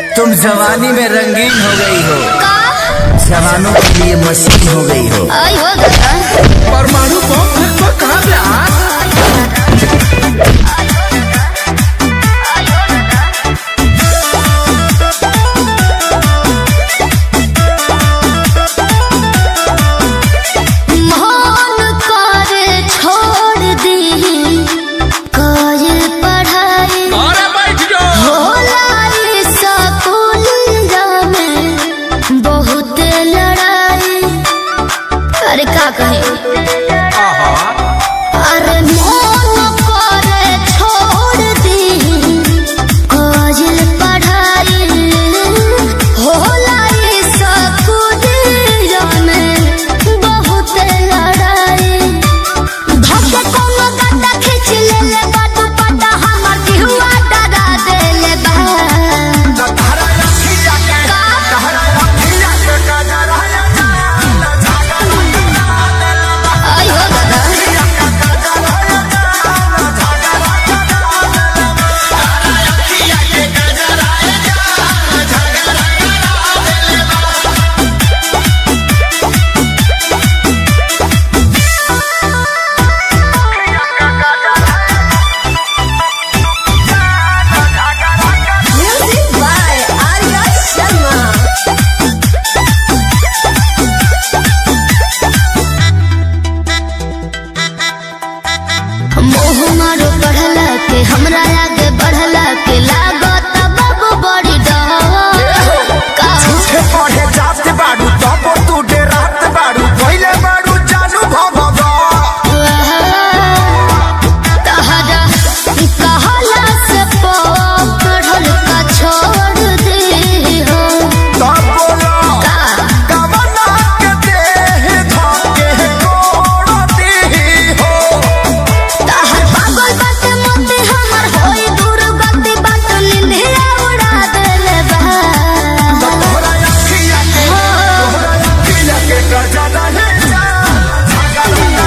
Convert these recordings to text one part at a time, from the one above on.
तुम जवानी में रंगीन हो गई हो का जवानों के लिए मशीन हो गई हो आई हो गया परमाणु बम फेंकबा कहाँ पे आज मन करे छोड़ दी काज पढ़ाई अरे बैठ जाओ होलाई सकुलिया में बहुत लड़ाई अरे का कहे अरे मन करे छोड़ दी काज पढ़ाई होलाई सकुलिया में बहुत लड़ाई धक्के कोनो गड्ढा खींच लेले बा दुपट्टा हमर केहुआ डरा देले बा आई हो दादा Music by Arya Sharma. मोह मारो पढ़ला के हमरा आगे बढ़ला के लागत बाबू बड़ी डर का पढ़े जाते बाड़ू तब तू डेरात बाड़ू पहले बाड़ू जानू भभगा तहरा कहला से पढ़ल का छोड़ दे हो तब बोला का कवना के देह धके कोड़ती हो तहर पागल बात मते हमर होई दूर गति बात निंदिया उड़ा देले बा तोहरा अखिया के तोहरा अखिया के गजा रहे जा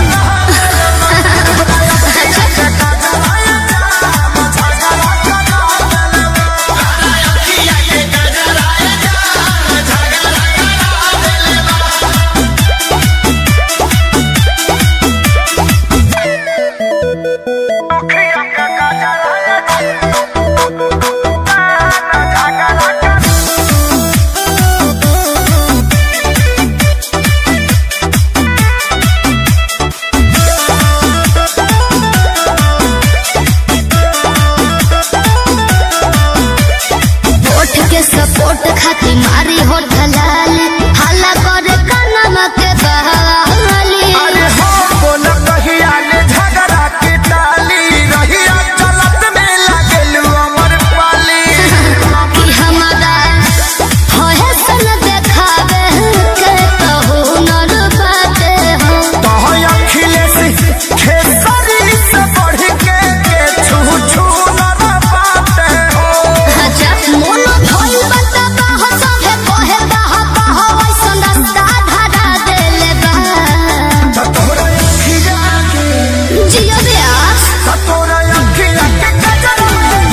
होठ के सपोर्ट खाती मारी हो ढलाल हल्ला करे कनमा के बहाली अरे हो बोल कहिया ने झगड़ा के टाली रहिया चलत में लागल अमर पाली कि हमारा होए सन देखावे के कहू नर बाते हो तोहर अखिलेश खेसरी से बढ़ के के छू छू न पाते हो अच्छा मोन भइल बता बाह सभे कहे बाह बाह ऐसन रास्ता धरा देले बा तोहरा अखिया के जियो ब्यास तोहरा अखिया के गजरा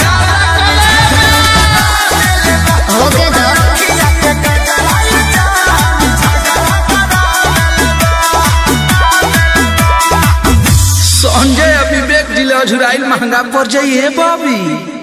हो के दो अखिया के गजरा संजय और विवेक जिले अझुराइल महंगा पड़ जाइए बाबी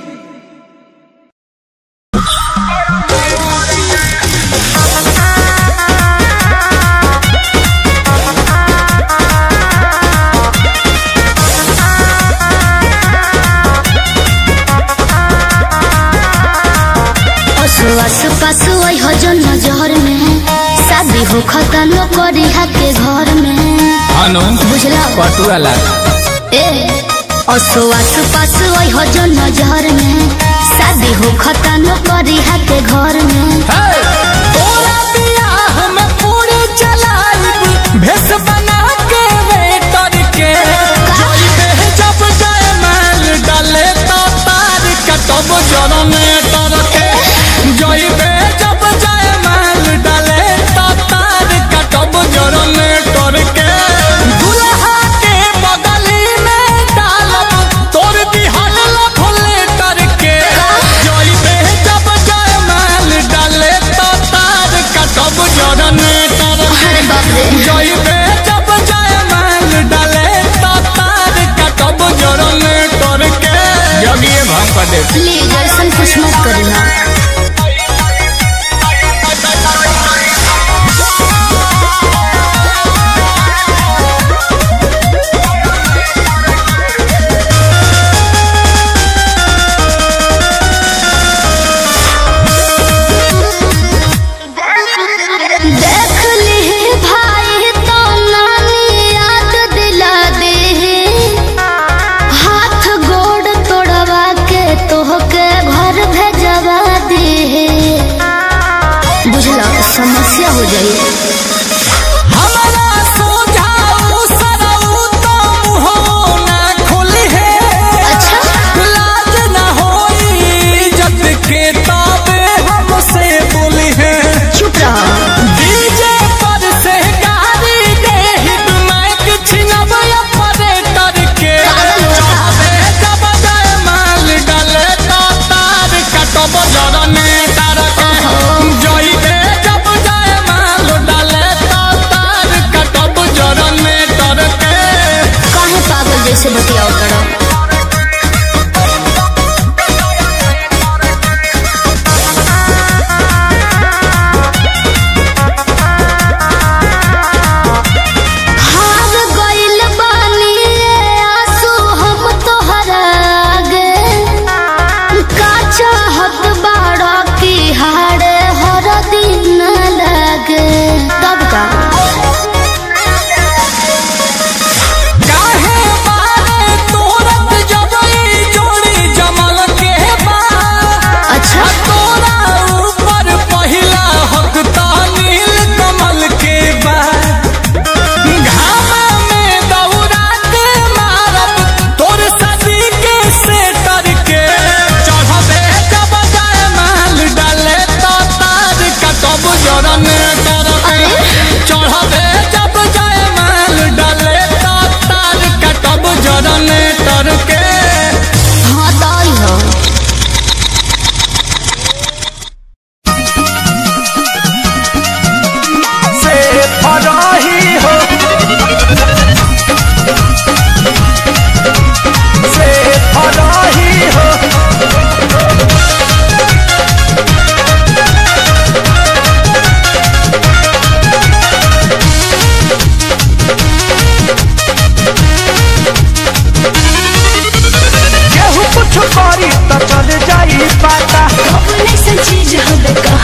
असु असु पासु आई हो जो नजर में शादी हो खतनो करी के घर में अनु बुझला पटुआ लाग ए असु असु पासु आई हो जो नजर में शादी हो खतनो करी के घर में तोरा बियाह में पूरी चलाइब भेस बना के वेटर के जइबे जब जाए माल डाले तो तार कटब जरने तर के जइबे जब जाए माल डाले तो तार कटब जरने तर के दुल्हा के बगली में डालब तोर दिहल लफले तर के जइबे जब जाए माल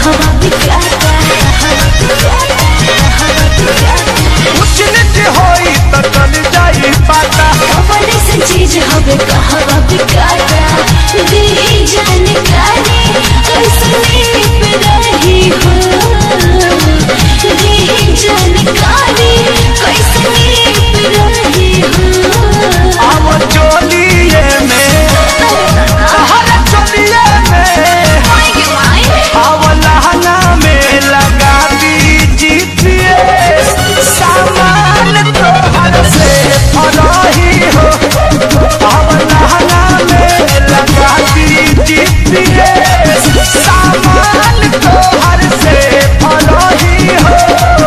कहवा बिकाता उच नीच होई तो चल जाई पाता कवन से चीज हवे कहवा बिकाता दी जानकारी कैसने पे रही हो दी जानकारी कैसने पे रही हो अब चोलिए में हर चोलिए में अब लहंगा में लगा दी जीपीएस सामान तो हर से फराही हो अब लहंगा में लगा दी जीपीएस सामान तो हर से फराही हो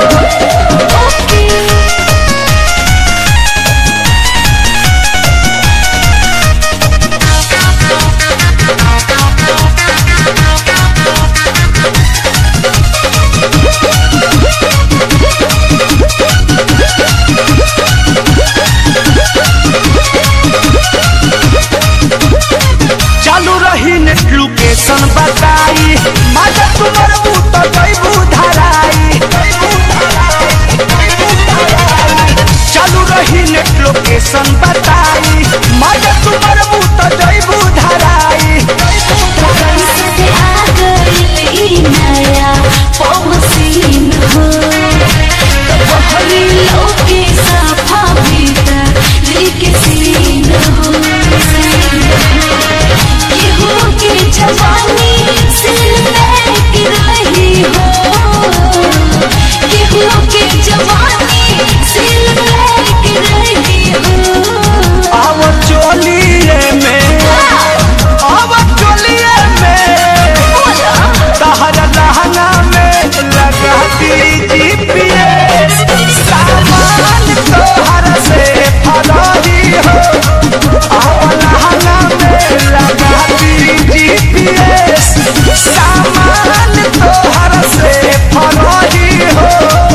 चालू रही नेट लोकेशन बताई मजा तुम्हार तो जैबू धराई चालू रही नेट लोकेशन बताई मजा तुम्हार तो जैबू धराई कैसे आ गई नया पमसीन हो बहरी लोके साफा भीतर लेके सीन हो केहू के जवानी सिल की रही हो केहू के जवानी सिल की रही हो अब चोलिए में अब चोलिए में तहर लहंगा में लगा दी जीपीएस सामान तोहर से फरारी हो अब लहंगा में लगा दी जीपीएस सामान तोहर से फरारी हो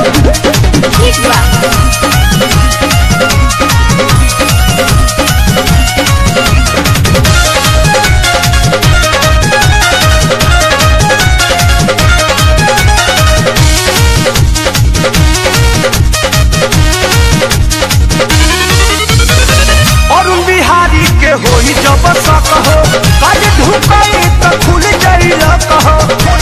अरुण बिहारी के होई जब सक हो काज ढुकाई त खुल जाई कहो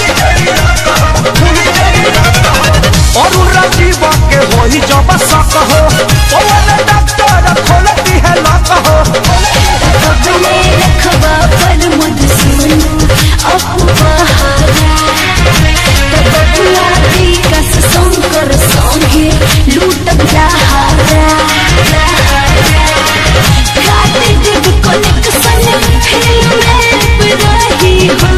अरुण राजीव के होई जब सक हो ओवन डॉक्टर खोलती है लक हो अपने रखबा पर मुझ सुनो अपहारा बबुआ दी कस संकर संगे लूटब लहारा काट देब कनेक्शन फिल्म पे रही हो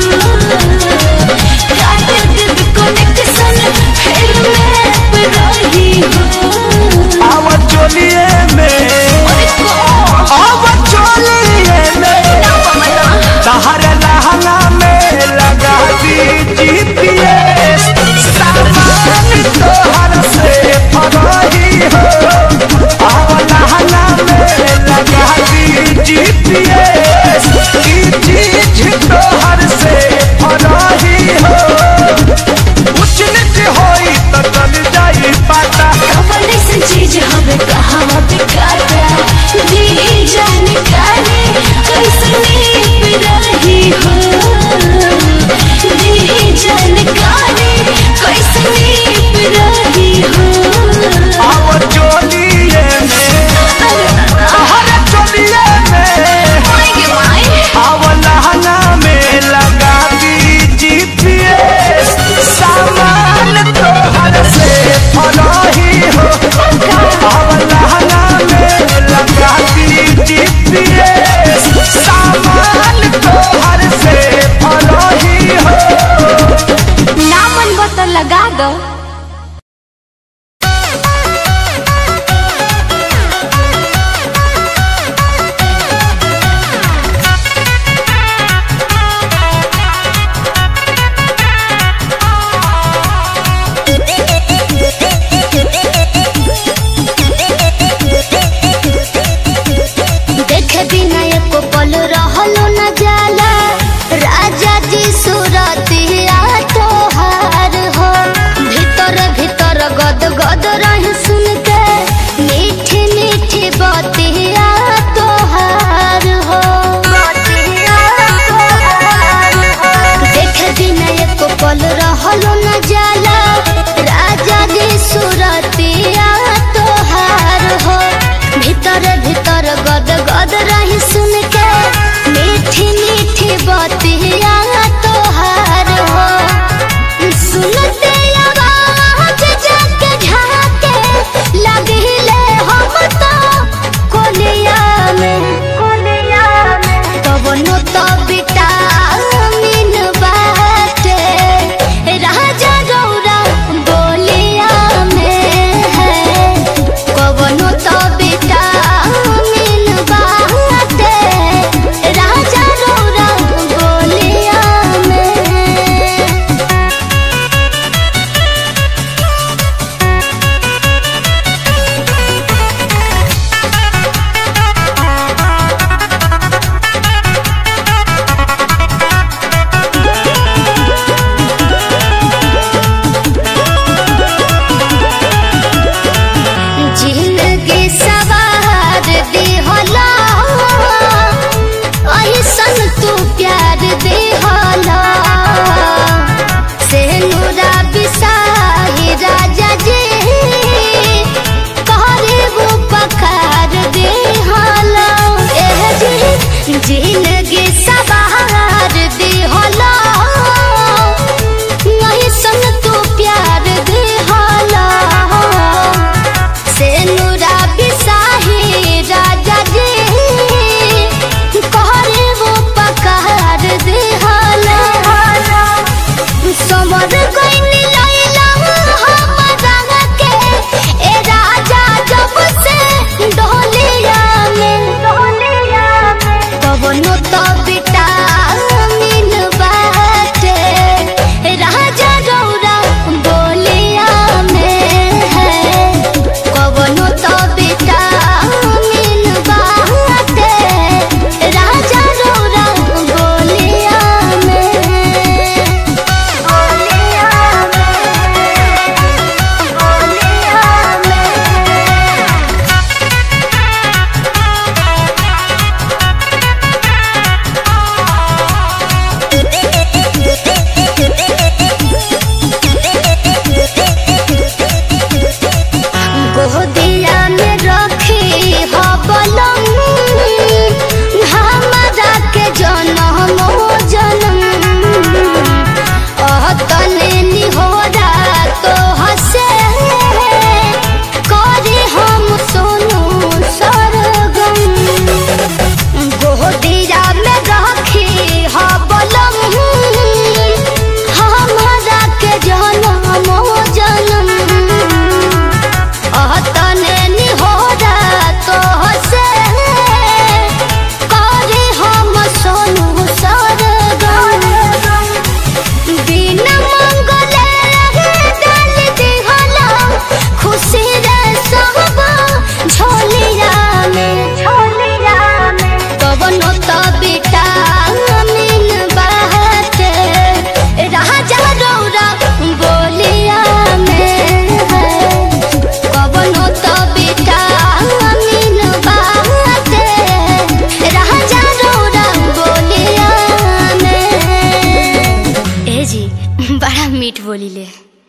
काट देब कनेक्शन फिल्म पे रही हो आव चोलिए में आव चोलिए में तहर लहंगा में लगा दी जीपीएस सामान तोहर से फरारी हो आव लहंगा में लगा दी जीपीएस की चीज तोहर से फरारी हो उच नीच होई तो चल जाई पाता कवन से चीज हमें कहवा बिकाता दी जानकारी कैसने पे रही हो दी जानकारी कैसने पे रही हो आव चोलिए में हर चोलिए में आव लहंगा में लगा दी जीपीएस सामान तोहर से फराही हो आव लहंगा में बड़ा मीठ बोली ले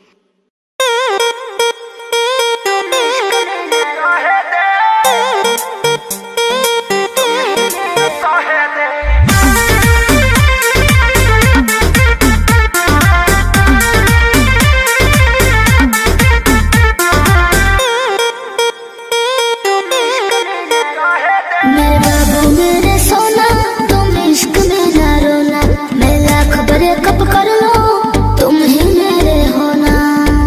मेरे बाबू मेरे सोना तुम इश्क में ना रोना मैं लाख बड़े कप कर लो तुम ही मेरे होना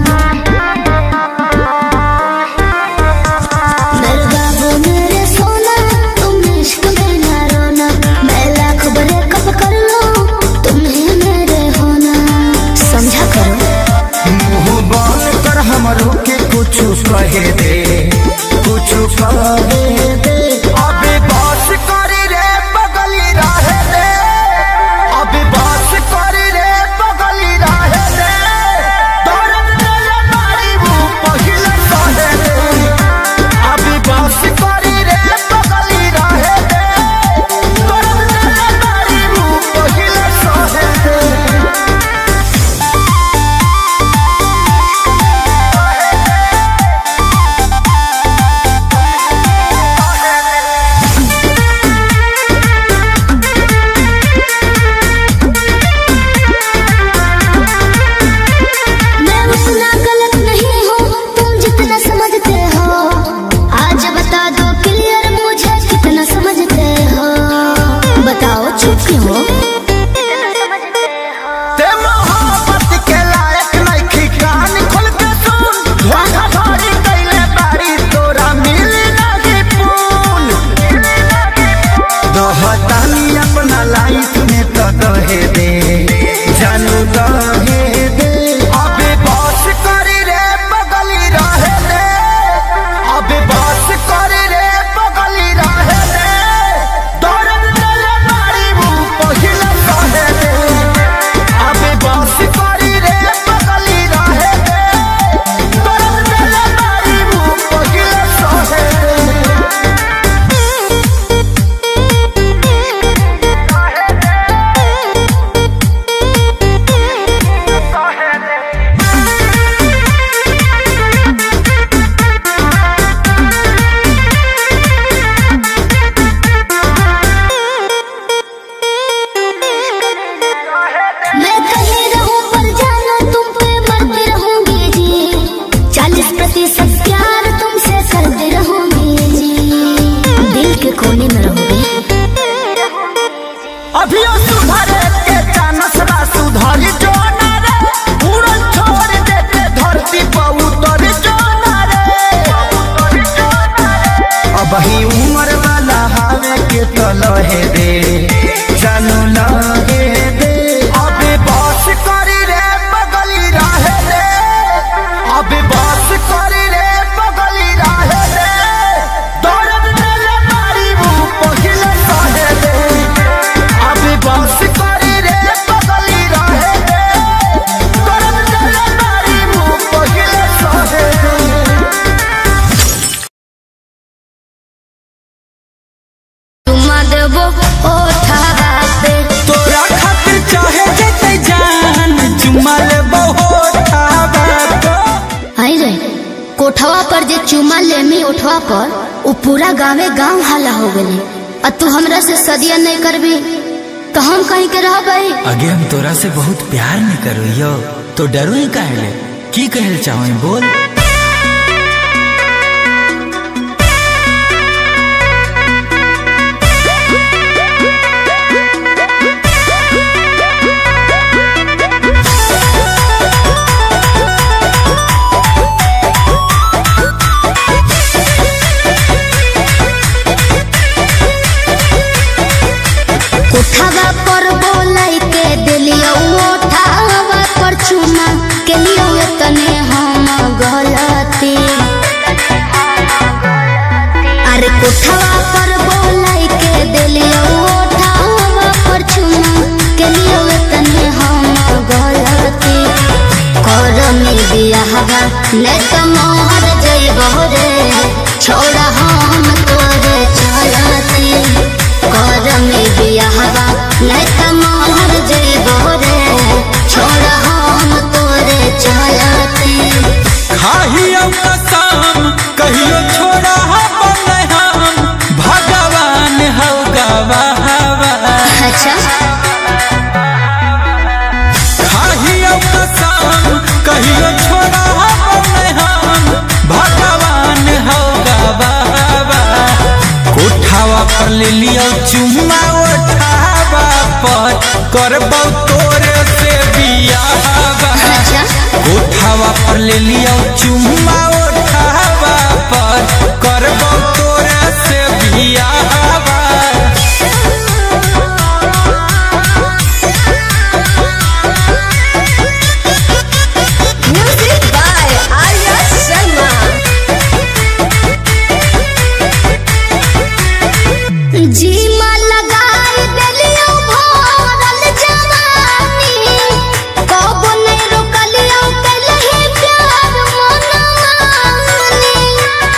मेरे बाबू मेरे सोना तुम इश्क में ना रोना मैं लाख बड़े कप कर लो तुम ही मेरे होना समझा करो मुंह बंद कर हमरो के कुछ कहे दे कुछ कहे दे अबे बस करी रे बगली रहे दे अबे बस करी रे बगली रहे दे दर्द दिल मारी वो पहिले सहे दे अबे बस करी रे बगली रहे दे दर्द दिल मारी वो पहिले सहे दे मैं उतना गलत नहीं हूँ तुम जितना समझते हो आज बता दो क्लियर मुझे कितना समझते हो बताओ चुप क्यों हो ते मोहब्बत के लायक नइखी कान खोल के सुन धोखा धड़ी कइले बारी तोरा मिली नाही पून दहतानी अपना लाइफ में तो दहे दे जानू दहे दे अबे बस करी रे बगली रहे दे अबे बस करी रे बगली रहे दे दर्द दिल मारी वो पहिले सहे दे अबे बस करी रे बगली रहे दे दर्द दिल मारी वो पहिले सहे दे मैं कहीं रहूं पर जाना तुम पे मरती रहूंगी जी चालीस प्रतिशत प्यार तुमसे करती रहूंगी जी दिल के कोने में रहूंगी अभियो सुधरे के चानस बा सुधरी जो ना रे उड़न छोड़ देते धरती पर उतर जो ना रे अब ही उम्र वाला हावे के तो लहे दे जानू लहे दे अबे बस करी रे बगली रहे दे अबे बस करी रे बगली रहे दे दर्द दिल मारी वो पहिले सहे दे अबे बस करी रे बगली रहे दे दर्द दिल मारी वो पहिले सहे दे तुम देबो ओठावा पे तोरा खातिर चाहे जेते जान चुमा ले बहुत आई रे कोठवा पर जे चुमा लेमी उठवा पर वो पूरा गावे गांव हाला हो गई और तू हमरा से सदिया नहीं करबी तो हम कहीं के रह भाई आगे हम तोरा से बहुत प्यार न करो यो तो डरो ही काहे की कहल चाहो बोल कोठवा पर बोलाई के दिलियो ओठावा पर चुमा के लियो तने हम गलती अरे कोठवा पर बोलाई के दिलियो ओठावा पर चुमा के लियो तने हम गलती करमी बियाहवा ने तो मोहर जइबो रे छोड़ा हम तोरे चलती करमी बियाहवा ने तो मोहर जइबो रे छोड़ा हम खाही अब कसम कहियो छोड़ा बने हम भगवान हो गवाहवा अच्छा खाही अब कसम कहियो छोड़ा बने हम भगवान हो गवाहवा कोठावा पर ले लियो चुम्मा उठावा पर करबौ तोरे से बियाहवा अच्छा उठावा पर ले लियो चुम्मा उठावा पर करबो तोरा से बियाहवा Music by Arya Sharma. जीमा लगाई देलियो भरल जवानी कब नहीं रोकलियो कलही प्यार मनमानी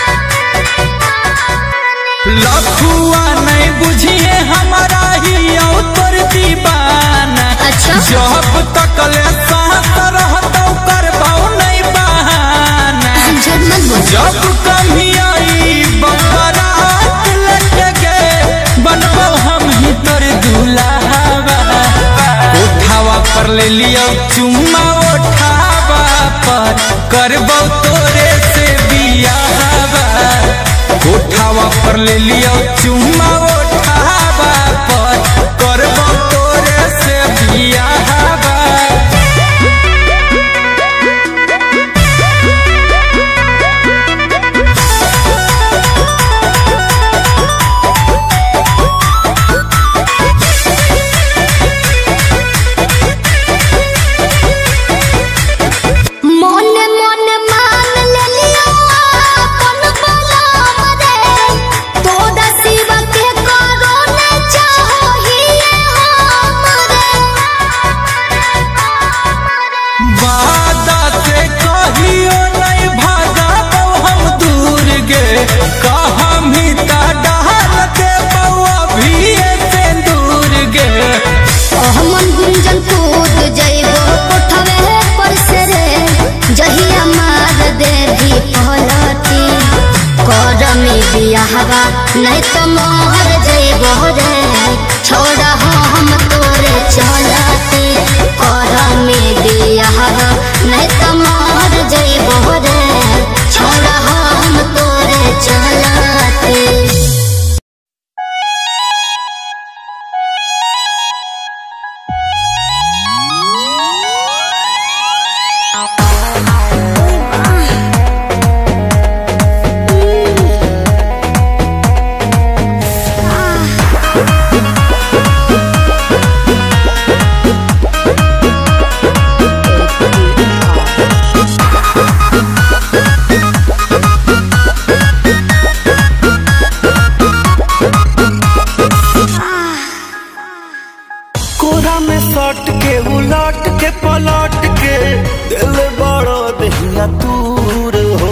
लखुआ नहीं बुझिए हमारा ही औ तोर दीवाना अच्छा जब तक ले सांस रहतौ करबौ नहीं बहाना झूठ मत बोल जब कभी आई बरात लगे बनबो हम ही तोर दुल्हावा उठावा पर ले लियो चुम्मा उठावा पर करबो तोरे से बियाहवा उठावा पर ले लियो चुम्मा उठावा पर करबो तोरे से बियाहवा मोने मोने मान लेलियो अपन बलम रे तोरा शिव के करो ने चाहो ही वादा से कहियो नहीं भागबो हम दूर गे कहम ही ता डाल दे अभी से दूर गे हमन गुंजन कूद जइबो कोठवे पर से रे जहिया मार दे भी पहलती करमी बियाहवा नहीं तो मोहर जइबो रे छोड़ा हम तोरे चलती करमी बियाहवा नहीं तो मोहर जइबो रे छोड़ा हम तोरे चलती कोरा में सट के उलट के पलट के दिल बड़ो दहिया दूर हो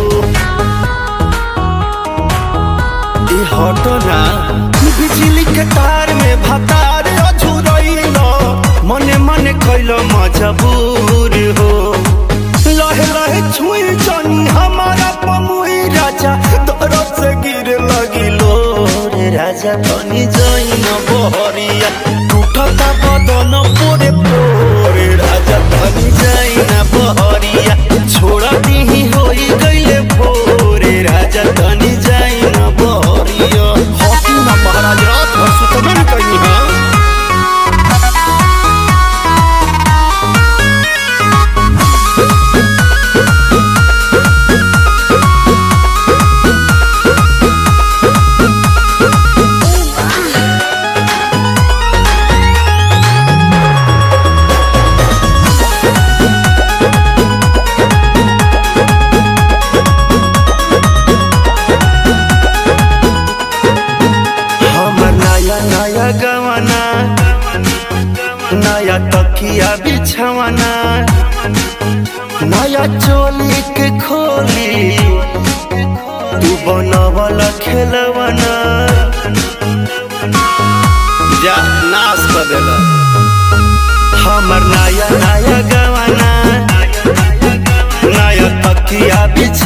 ई हटो ना बिजली के तार में भतार अझुरइलो मने मने कैलो मजबूर हो लहे लहे छुई जनी हमारा पमुई राजा दरद से गिर लगिलो रे राजा तनी जइन बहरिया टूटता बदन पोरे पोरे राजा तनी जइन बहरिया छोड़ा दिही होई गइले भोरे राजा तनी जइन बहरिया हकी ना महाराज रात भर सुतबे न कहीं हां हमर नया नया गवाना नया तकिया बिछवाना नया चोली के खोली तू बनवल खेलवाना जा नाश कर देला हमर नया नया गवाना नया तकिया बिछ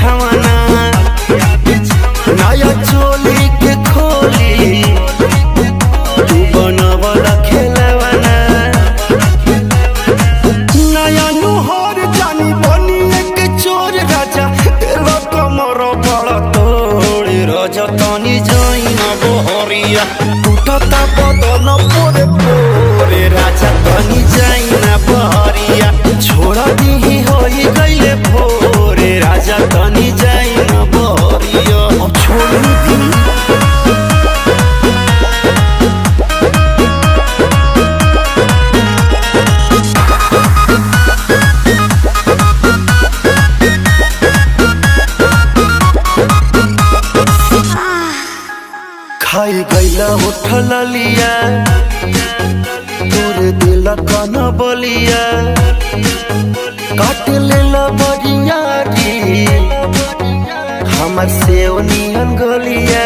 खाई गईला उठल लिया तोर दिल कन बलिया काट लेला बरिया री हमर सेव नियन गलिया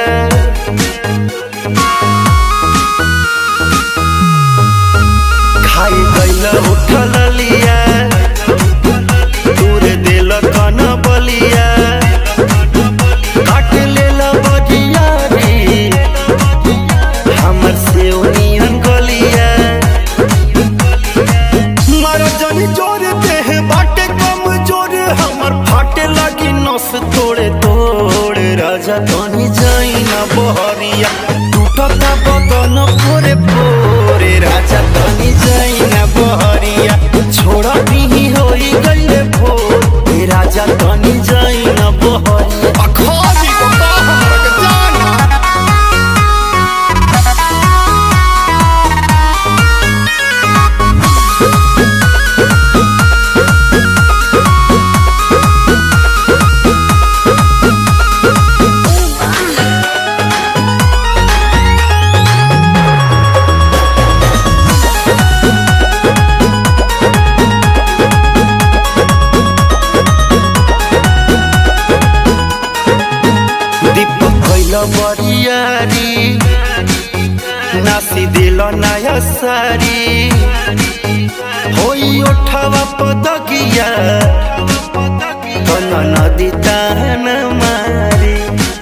खाई गईला उठल लिया तोर दिल कन बलिया काट लेला बरिया री हमर सेव नियन गलिया मारा जानी जोर देह बाटे कम जोर हमर फाटे लगी नस तोड़े तोड़ राजा तनी जाई ना बहरिया टूटता बदन पोरे पोरे राजा तनी जाई ना बहरिया छोड़ा भी होई गईले भोर ए राजा तनी जाई ना बहरिया अखाजी को का हमरा के जाना दीपक कैल बरियारी नासी दिल नया सारी होई ओठवा पदकिया कन नदी तान मारी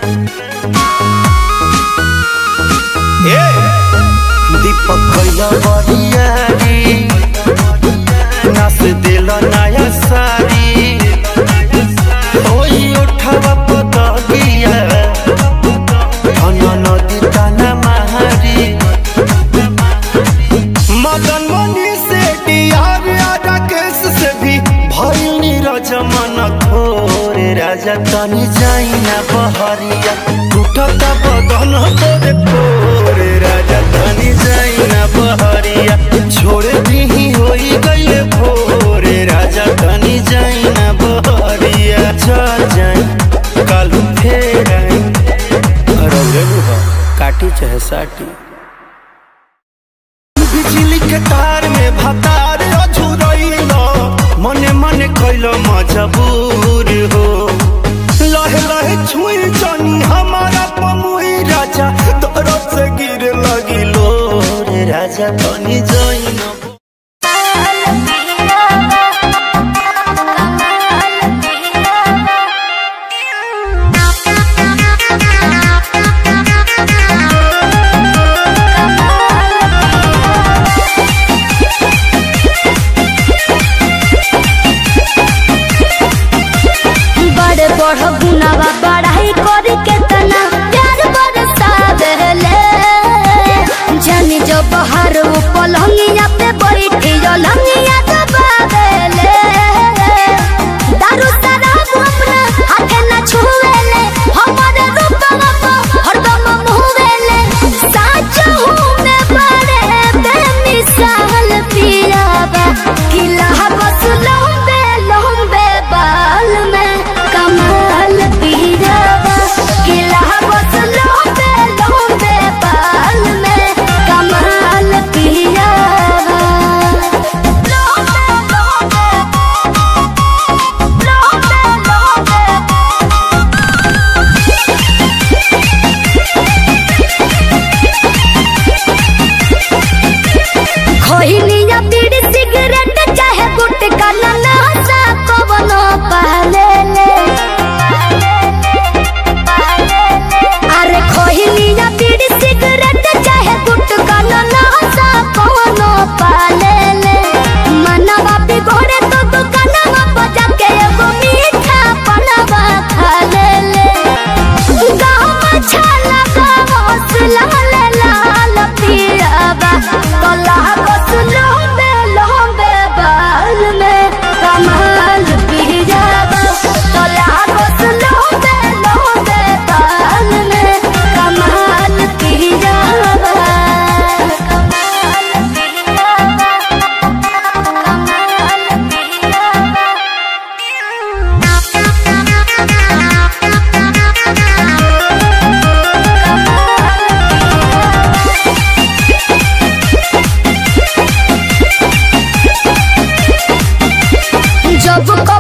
ए दीपक कैल बरियारी नास दिल नया सारी ওই ওঠাবা পতগিয়া ধন নদী টানা মাহারি मदन मनी से डियार राकेश से भी भैनी रजमन थोरे राजा तनी जाई ना बहरिया टूटता बदन तोरे तोरे राजा तनी जाई ना बहरिया छोड़ दी होई गईले भोरे राजा तनी जाई ना बहरिया चल जाई कालू फेर आई रौरे बुहा काटी चाहे साटी बिजली के तार में भतार अझुरैल मने मने कैल मजबूर हो लहे लहे छुई जानी हमारा पमुई राजा तोरो से गिर लगी लो रे राजा तनी जैन बड़े बड़ गुनावा बड़ाई कर के तना प्यार बरसावेले जानी जो बाहर वो पलंगिया पे बैठी जो लंगिया दबावेले दारू शराब अपना हाथे न छुवेले हमारे रूपवा को हरदम मुहवेले साच हूँ मैं बड़े बेमिसाल पियावा किला बस लंबे लंबे बाल में कमाल पिया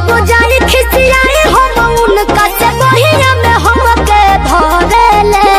कबो जाई खिसियाई हम उनका से बहिया में हमके धरेले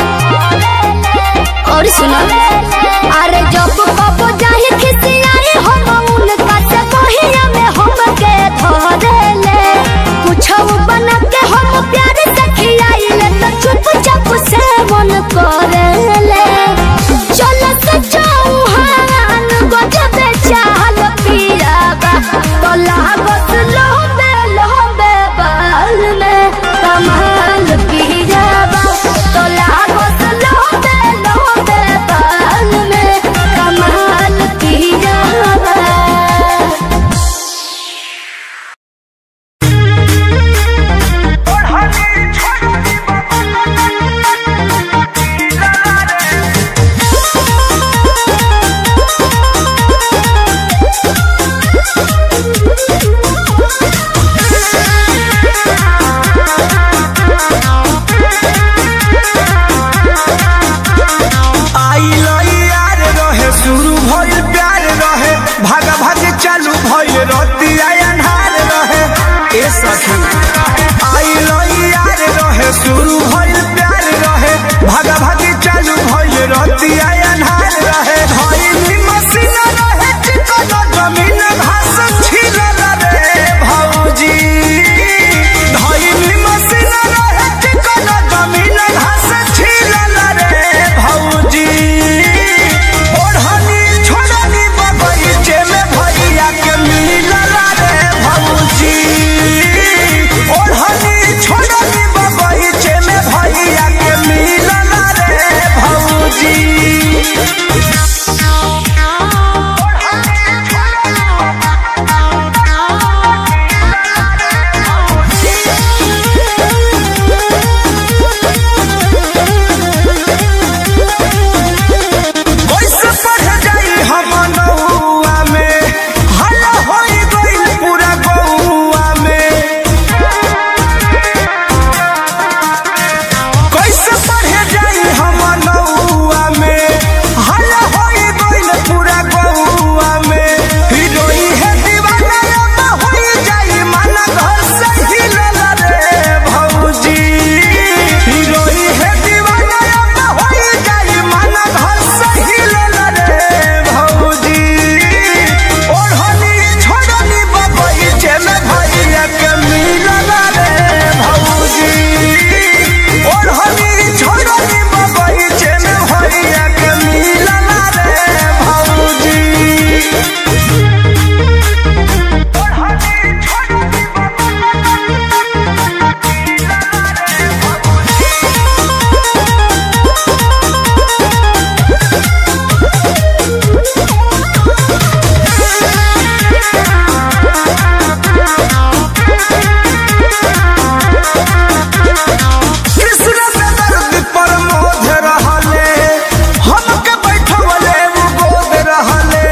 और सुनो अरे जब कबो जाई खिसियाई हम उनका से बहिया में हमके धरेले कुछो बना के हम प्यार से खियाइले तो चुपचाप से मन करेले चलो से चौहान गजबे चाल पियाबा तो लागत लोबे लोबे बाल में कमाल पियाबा तो लागत लोबे लोबे बाल में कमाल पियाबा आई लई यार रहे शुरू भइल प्यार रहे भागा भागी चालू भइल रतिया अन्हार रहे ए सखी आई लई यार रहे शुरू भइल प्यार रहे भागा भागी चालू भइल रतिया अन्हार रहे धइली मसीन रहे चिकन जमीन घास छिलल रे भौजी धइली मसीन रहे चिकन जमीन घास छिलल रे भौजी ओढ़नी छोड़नी बगीचे में भैया के मिलल रे भौजी ओढ़नी छोड़नी बगीचे में भैया के मिलल रे भौजी कैसे पढ़ जाई हम नौआ में हल्ला होई गइल पूरा गौआ में कैसे पढ़ जाई हम नौआ में हल्ला होई गइल पूरा गौआ में हिरोई है दीवाना अब होई जाई मन घर से हिलल रे भौजी हिरोई है दीवाना अब होई जाई मन घर से हिलल रे भौजी ओढ़नी छोड़नी बगीचे में भैया के मिलल रे भौजी ओढ़नी छोड़नी बगीचे में भैया के मिलल रे भौजी कृष्ण पे दर्द पर मोध रहले हमके बैठवले वो गोद रहले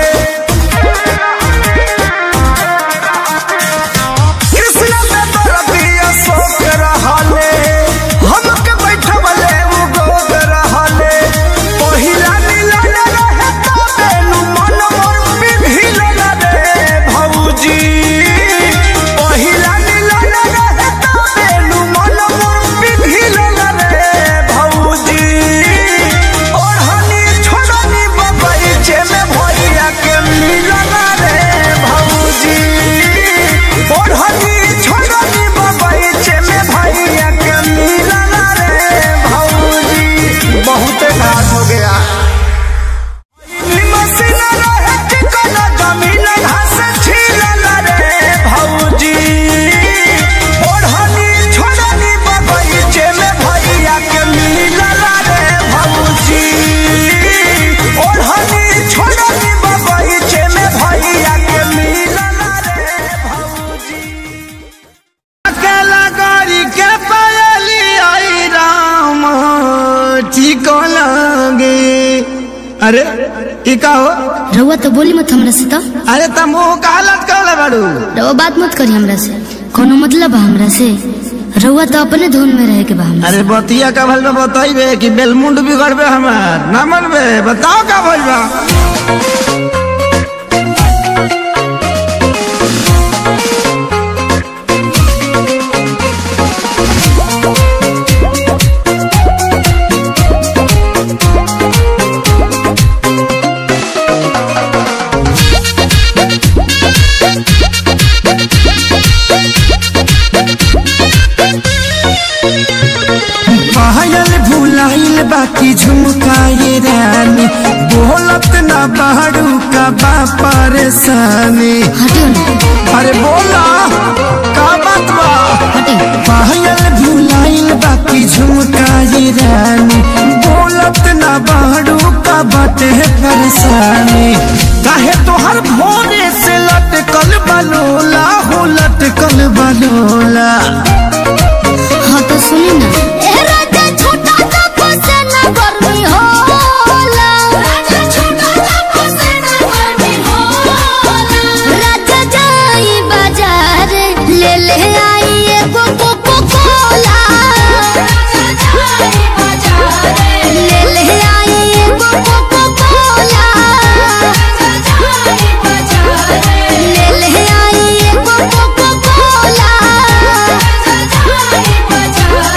कृष्ण पे दर्द अशोक रहले हमके बैठवले वो गोद रहले पहिला मिलन रहे तबे नु मन मोर पिघिलल रे भौजी पहिला मिलन रहे तबे नु मन मोर पिघिलल रे भौजी ओढ़नी छोड़नी बगीचे में भैया के मिलल रे भौजी ओढ़नी छोड़नी बगीचे में भैया के मिलल रे भौजी बहुत घास हो गया मसीन रहे चिकन जमीन घास छिलल रे भौजी ओढ़नी छोड़नी बगीचे में भैया के मिलल रे भौजी ओढ़नी छोड़नी बगीचे में भैया के मिलल रे भौजी अकेला गाड़ी के पायली आई राम ठीक लगे अरे ई का हो रउआ तो बोली मत हमरा से तो अरे त मुंह का हालत कहले बाड़ू रउआ बात मत करी हमरा से कोनो मतलब बा हमरा से रउआ तो अपने धुन में रहे के बा हमरा अरे बतिया का भल में बताइबे कि बेलमुंड बिगड़बे हमार ना मनबे बताओ का भइल बा की झुमकाए रानी बोलत ना बाड़ू का बा परेशानी हटियो ना अरे बोला का बात बा हटियो पायल भुलाइल बाकी झुमकाए रानी बोलत ना बाड़ू का बाटे परेशानी काहे तोहर भोरे से लटकल बलोला हो लटकल बलोला हाँ तो सुनी ना ए राजा छोटा सा फसेना गर्मी होला राजा छोटा सा फसेना गर्मी होला राजा जाई बाजार ले ले आई एगो कोको कोला राजा जाई बाजार ले ले आई एगो कोको कोला राजा जाई बाजार ले ले आई एगो कोको कोला राजा जाई बाजार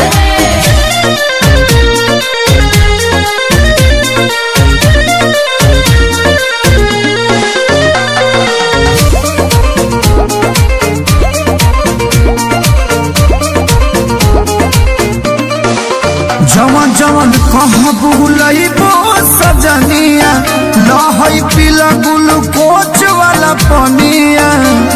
जवन जवन कह बुलइबो सजनिया लहई पीला ग्लूकोच वाला पनिया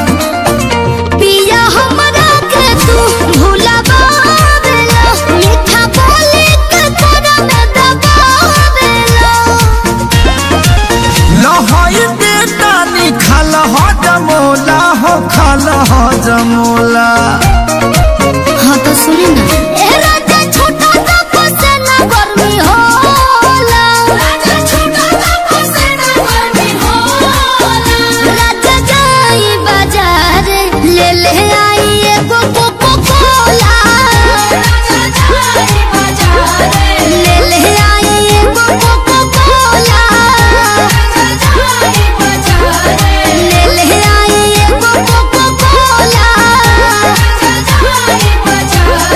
पिया हमरा के तू भुलावेला मीठा बोली के तोरा में दबावेला लहई बेटानी खाल ह जमोला हो खाल ह जमोला हाँ तो सुनी ना ए राजा छोटा सा फसेना गर्मी होला राजा छोटा सा फसेना गर्मी होला राजा जाई बाजार ले ले आई एगो कोको कोला राजा जाई बाजार ले ले आई एगो कोको कोला राजा जाई बाजार ले ले आई एगो कोको कोला राजा जाई बाजार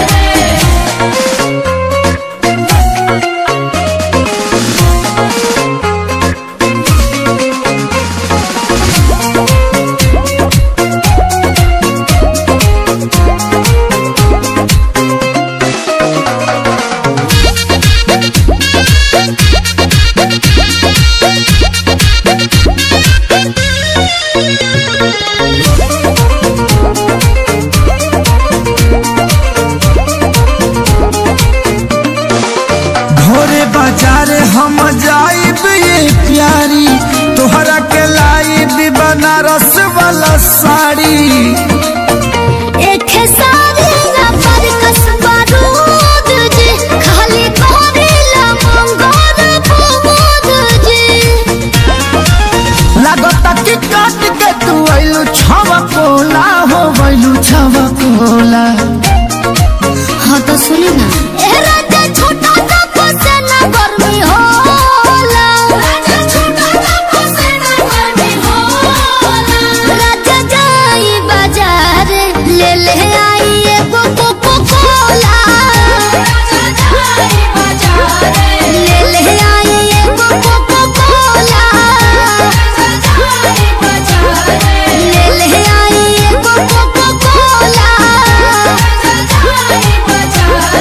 भोरे बाजार हम जाइब ये प्यारी तोहरा के लाइब बनारस वाला साड़ी एक सारी ना पर कसबा दूध जी खाली करेला मंगोर फूद जी लागता कि काट के तू आइलू छवा कोला हो वैलू छवा कोला हाँ तो सुनी ना ए राजा छोटा सा फसेना गर्मी होला राजा छोटा सा फसेना गर्मी होला राजा जाई बाजार ले ले आई एगो कोको कोला राजा जाई बाजार ले ले आई एगो कोको कोला राजा जाई बाजार ले ले आई एगो कोको कोला राजा जाई बाजार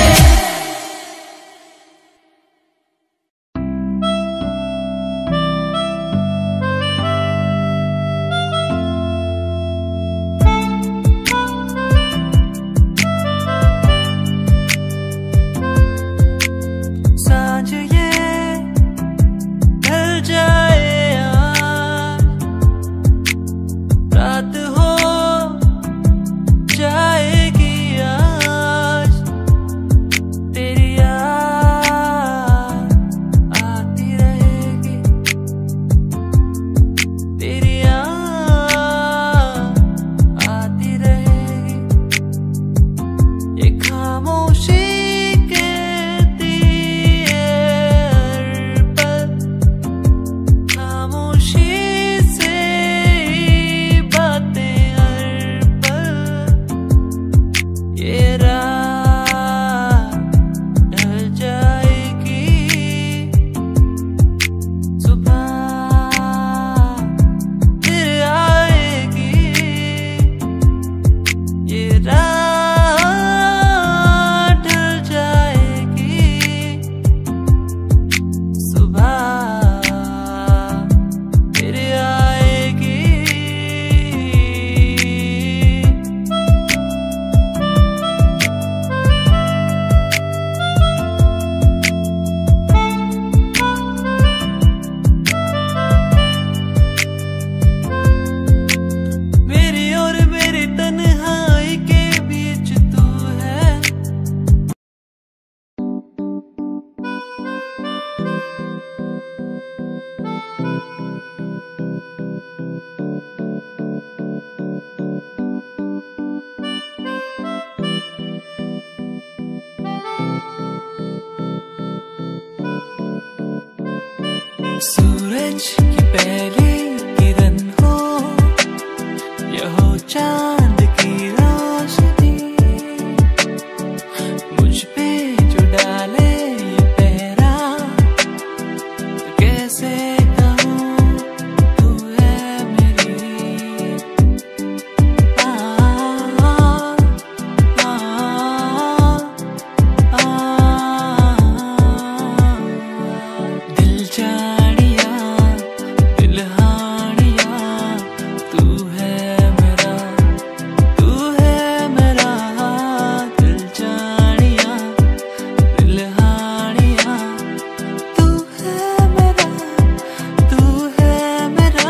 सांझ ये ढल जाए आज रात हो जाएगी आज तेरी याद आती रहेगी तेरी याद आती रहेगी ये खामोशी के दिए पल खामोशी से ही बातें हर पल ये रात ढल जाएगी सुबह फिर आएगी ये रात ढल जाएगी सूरज की पहली किरण हो यह हो चांद की रोशनी मुझ पे जो डाले ये पहरा तो कैसे कहूँ तू है मेरी आ, आ, आ, आ, दिल जानिया दिल हानिया तू है मेरा तू है मेरा दिल जानिया दिल हानिया तू है मेरा तू है मेरा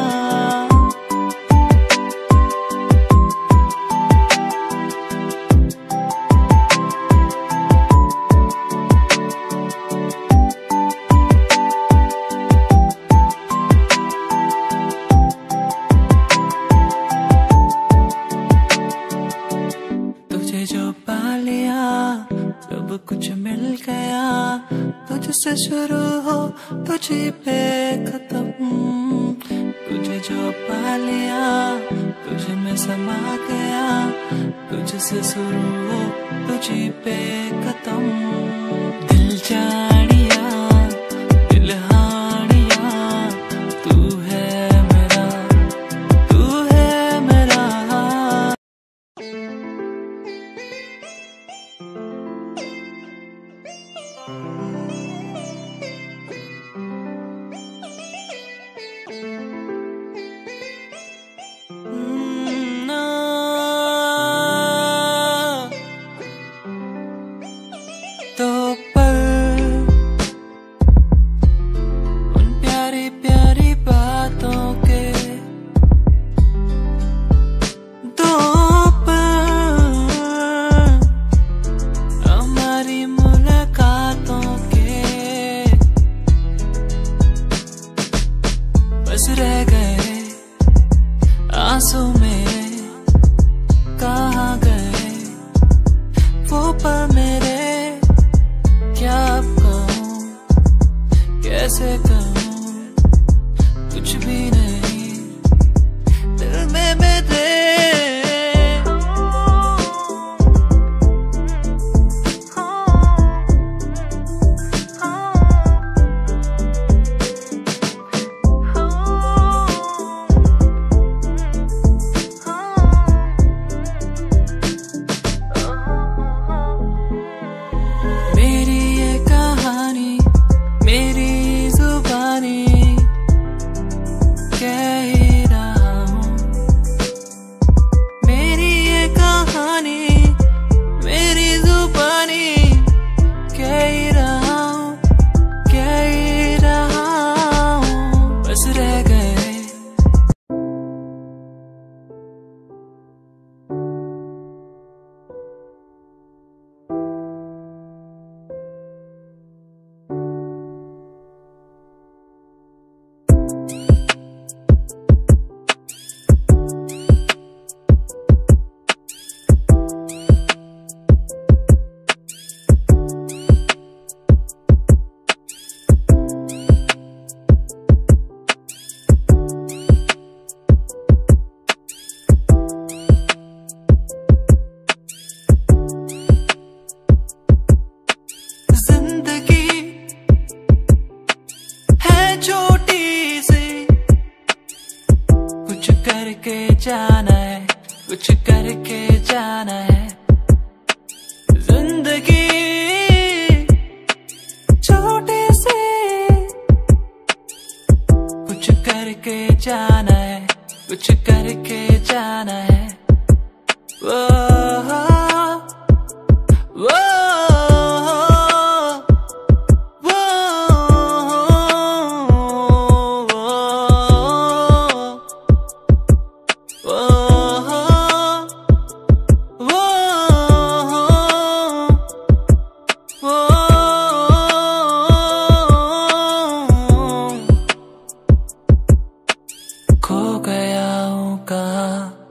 तुझे जो पा लिया सब कुछ मिल गया तुझसे शुरू हो तुझे पे खत्म तुझे जो पा लिया तुझे में समा गया तुझसे शुरू हो तुझे पे खत्म दिल जानिया दिल हानिया तू है मेरा तू है मेरा ना तो पर उन प्यारी प्यारी बातों के दो पर हमारी मुलाकातों के बस रह गए आंसू मेरे कहाँ गए वो पर मेरे क्या अब कहूँ कैसे कहूँ कुछ भी नहीं दिल में मेरे मेरी ये कहानी मेरी जुबानी कह ही रहा हूँ मेरी ये कहानी मेरी जुबानी कह ही रहा हूँ कह ही रहा हूँ बस रह गए जिंदगी है छोटी सी कुछ करके जाना है कुछ करके जाना है जिंदगी छोटी सी कुछ करके जाना है कुछ करके जाना है वो वो खो गया हूँ कहा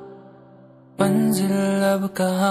मंजिल अब कहा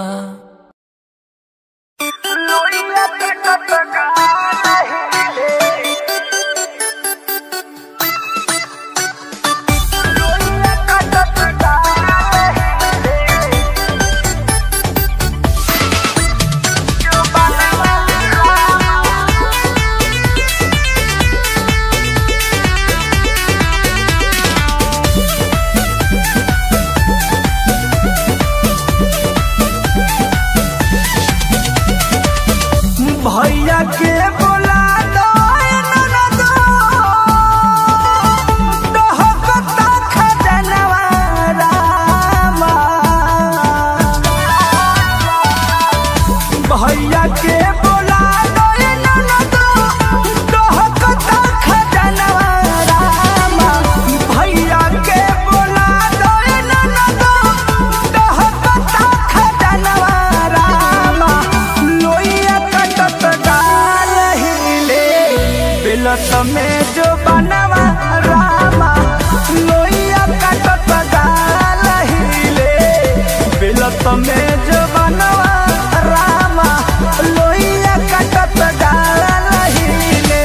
के बोला दे ननदो डहकता खजनवा रामा भैया के बोला दे ननदो डहकता खजनवा रामा लोइया कटत डाल हिले बिलत में जो बनवा रामा लोइया कटत डाल हिले बिलत में जो बनवा रामा लोइया कटत डाल हिले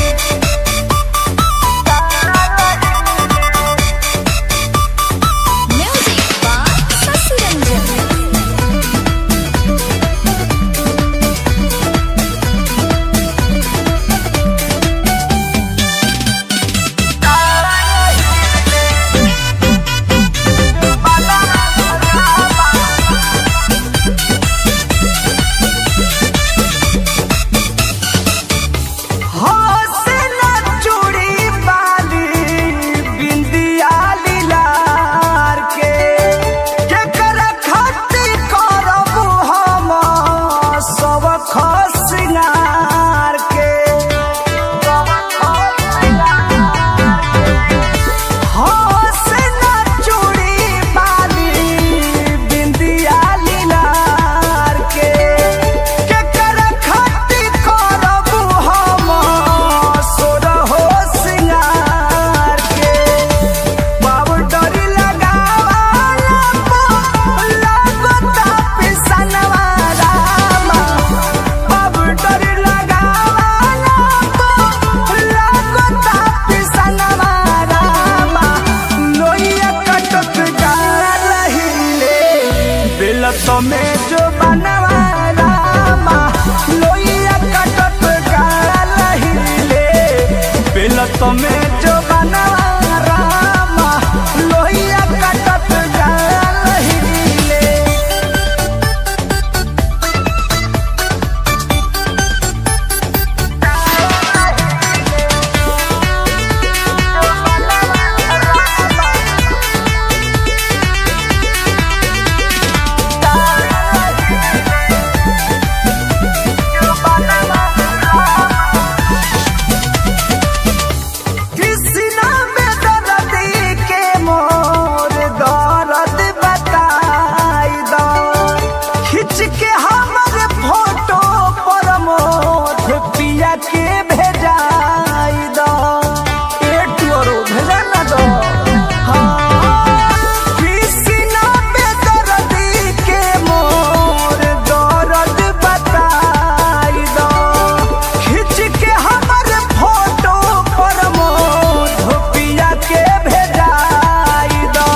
Music by Sasi Ranjan. हौसला चूड़ी बाली बिंदिया लीलार के केकर खातिर करब हम सब खसिंगार के हौसला चूड़ी बाली बिंदिया लीलार के केकर खातिर करब हम सोरहो सिंगार के पाउडर लगावाला लागता पिसनवा रामा पाउडर लगावाला लागता पिसनवा रामा लोइया कटत गाल हिले बिलत में जो बनवा रामा लोइया कटत गाल हिले बिलत में जो बनवा रामा लोइया कटत गाल हिले कृष्णा में दर्दी के मोर दर्द बताई दो खिंच के हमर फोटो पर मोथ पिया के भेजाई दो एक टोरो भेजा ना दो हाँ कृष्णा में दर्दी के मोर दर्द बताई दो खिंच के हमर फोटो पर मोध पिया के भेजाई दो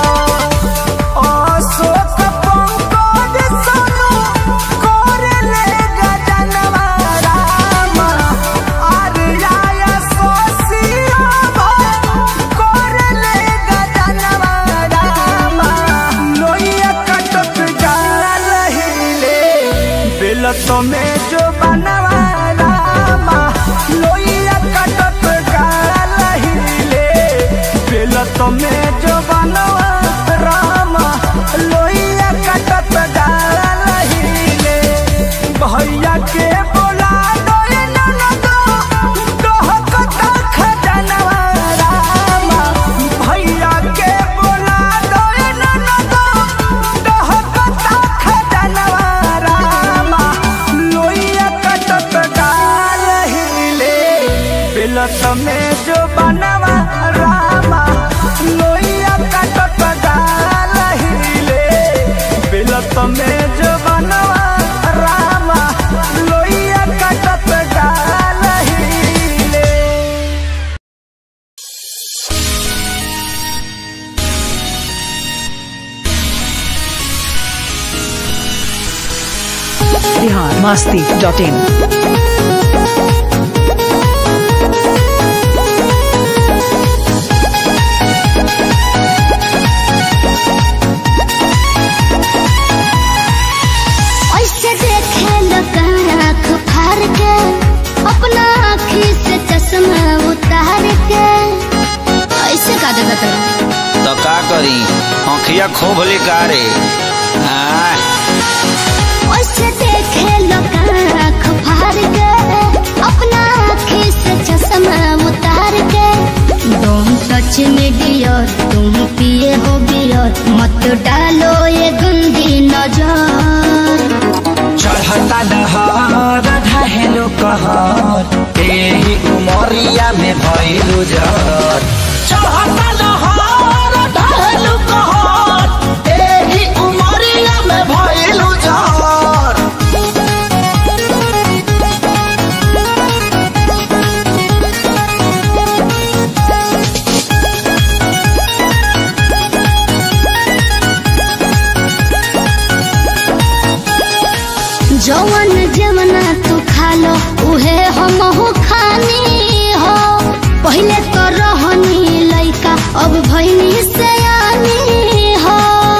अशोक पंकज सोनू करे ले गजनवा रामा आर्या सोसिया करे ले गजनवा रामा लोइया कटत गाल हिले बिलत में जो बनवा रामा लोइया कटत गाल हिले बिलत में जो बनवा रामा लोइया कटत गाल हिले भैया के बोला दो ननदो डहकता खजनवा रामा भैया के बोला दो ननदो डहकता खजनवा रामा लोइया कटत गाल हिले बिलत में जो बनवा रामा लोइया कटत गाल हिले बिलत में जो बनवा रामा लोइया कटत गाल हिले बिहार मस्ती डॉट इन ऐसे देखे लोग आँख फाड़ के अपना आँखी से चश्मा उतार के ऐसे का देखा तेरा तो का करी आँखिया खोभली का रे आय, ऐसे देखे लोग आँख कहर एही उमरिया में भइलु जर चढ़ता लहर ढहेलु कहर एही उमरिया में भइलु जर जवन जमना तू खालो उहे हमहू खानी हो पहिले तो रहनी लइका अब भइनी सयानी हो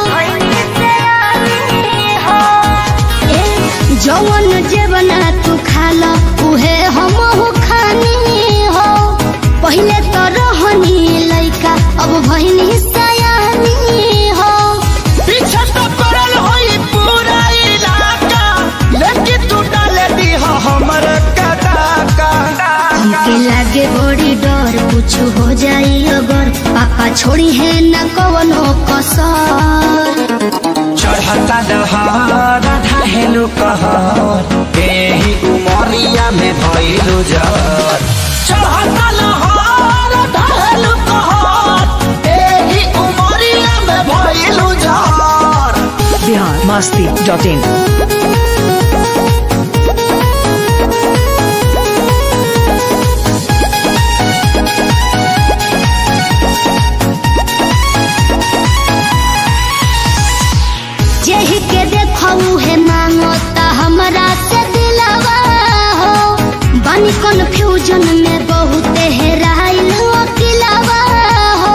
ए, जवन जवना तू खालो उहे हमहू खानी हो पहिले तो रहनी लइका अब भइनी सयानी हो पीछे तो पड़ल होई पूरा इलाका लेकिन तू डाले दी हमर कटाका हमके लागे बड़ी डर कुछ हो जाई अगर पापा छोड़ी है न कवनो कसर चढ़ता दहार ढहेलु कहर एही उमरिया में भइलु जर चढ़ता लहर ढहेलु कहर एही उमरिया में भइलु जर बिहार मस्ती डॉट इन जेहि के देखऊ है मांगता हमरा से दिलवा हो बनी कन्फ्यूजन में बहुत हेराइल अकिलवा हो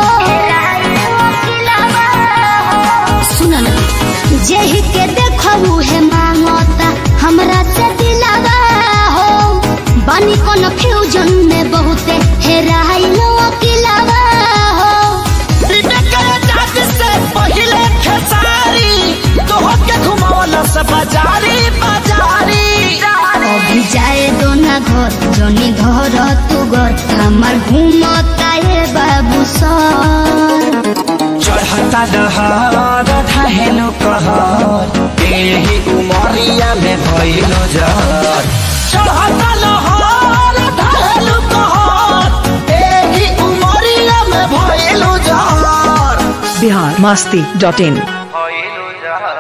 सुन ना जेहि के देखऊ है मांगता हमरा से दिलवा हो बनी कन्फ्यूजन में बहुत हेराइल अकिलवा हो से पहिले खेसारी तोहके घुमावला से बाजारी बाजारी अभी जाए दो ना घर जनी धर तू घर हमार घूमता है बाबू सर चढ़ता दहार ढहेलु कहर एही उमरिया में भइलु जर चढ़ता लहर ढहेलु कहर एही उमरिया में भइलु जर बिहार मस्ती डॉट इन भइलु जर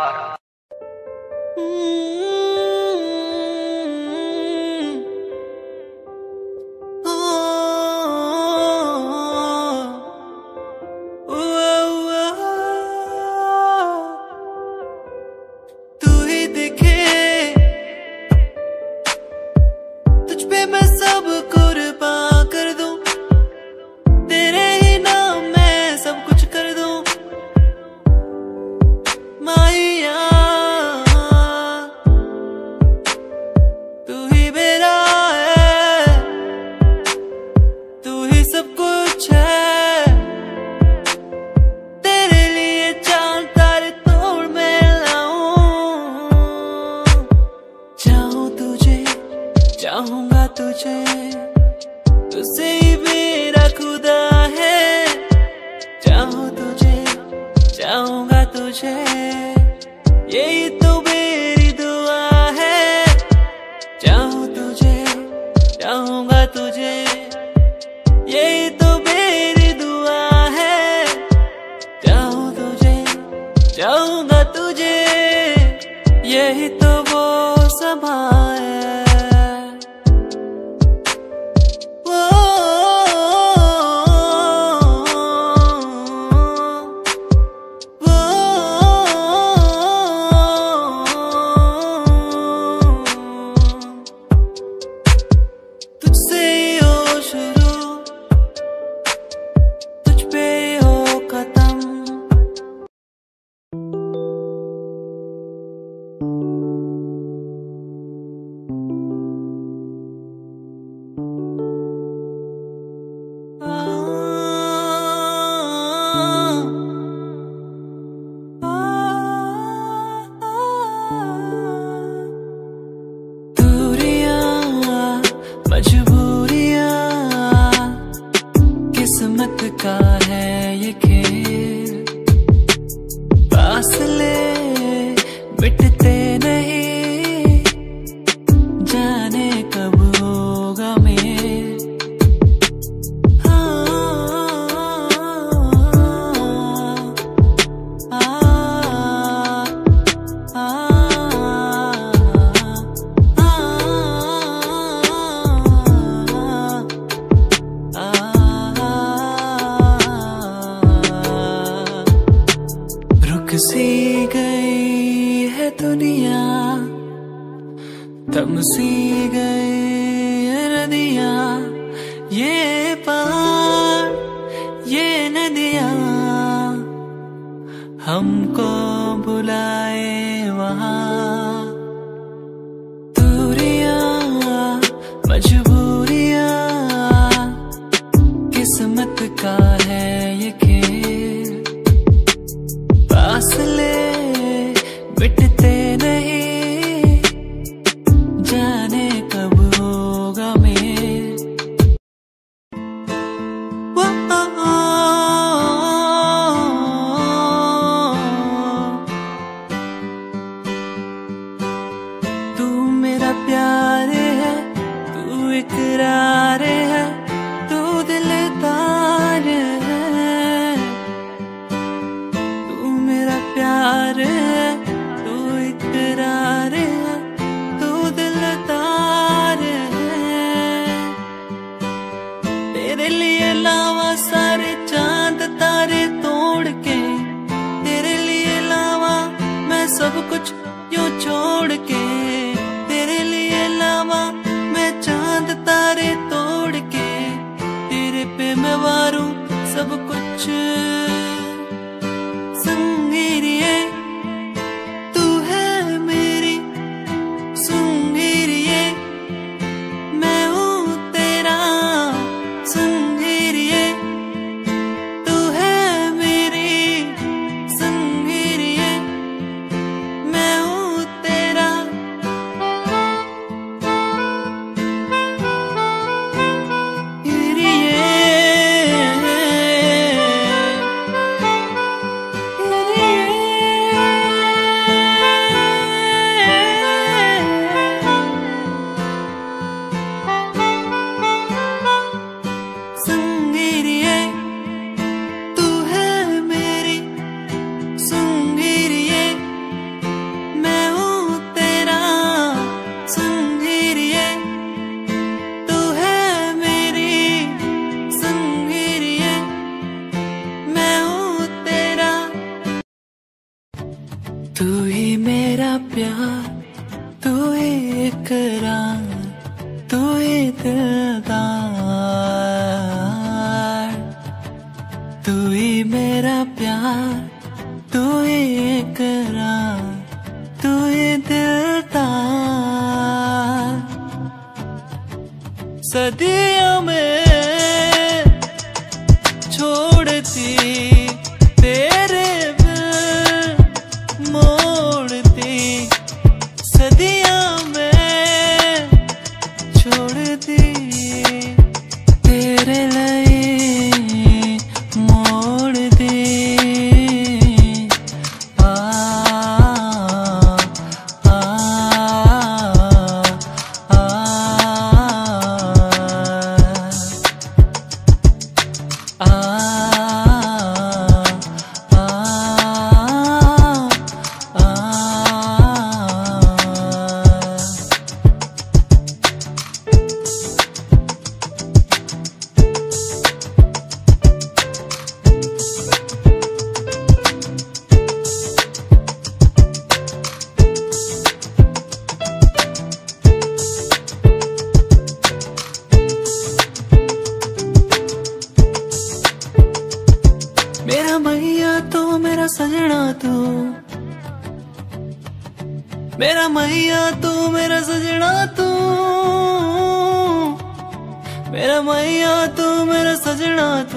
तू ही दिखे तुझ पे मैं सब कुर्बान कर दूं तेरे ही नाम मैं सब कुछ कर दूं माया तू ही मेरा है तू ही सब कुछ है तेरे लिए चांद तारे तोड़ मैं लाऊं चाहूं तुझे चाहूंगा तुझे तुझसे ही मेरा खुदा है चाहूं तुझे चाहूंगा तुझे यही तो मेरी दुआ है चाहूं तुझे चाहूंगा तुझे यही तो मेरी दुआ है चाहूं तुझे चाहूंगा तुझे यही तो वो समा है वो, वो, तुझसे ही हो शुरू तुझ पे ही हो खत्म दूरियां मजबूरियां किस्मत का है ये खेल फासले मिटते नहीं जाने कब दुनिया तमसी गए नदिया ये पहाड़ ये नदिया हमको बुलाए वहाँ दूरिया मजबूरिया किस्मत का है ये खेल फासले मिटते नहीं जाने कब होगा मेल तू मेरा प्यार है तू इकरार है तू दिलदार है तू मेरा प्यार है तू इकरार है तू दिलदार है तेरे लिए लावा सारे चांद तारे तोड़ के तेरे लिए लावा मैं सब कुछ यूं छोड़ के तेरे लिए लावा मैं चांद तारे तोड़ के तेरे पे मैं वारूं सब कुछ संगीरिए तू है मेरी संगीरिए मैं हूँ तेरा संगीरिए तू है मेरी संगीरिए मैं हूँ तेरा संगीरिए तू है मेरी संगीरिए मैं हूँ तेरा संगीरिए तू है मेरी संगीरिए मैं हूँ तेरा तू ही मेरा प्यार तू ही इकरार तू ही दिलदार तू ही मेरा प्यार तू ही इकरार तू ही दिलदार सदियों में छोड़ती तेरे बिन मोड़ती सदियों में छोड़ दी तेरे लिए मोड़ दी आ आ आ आ आ मेरा मैया तो मेरा सजना तू मेरा मैया तू मेरा सजना तू मेरा मैया तू मेरा सजना तू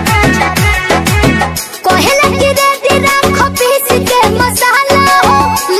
कोहेला की रेती राम खपीस के मसाला हो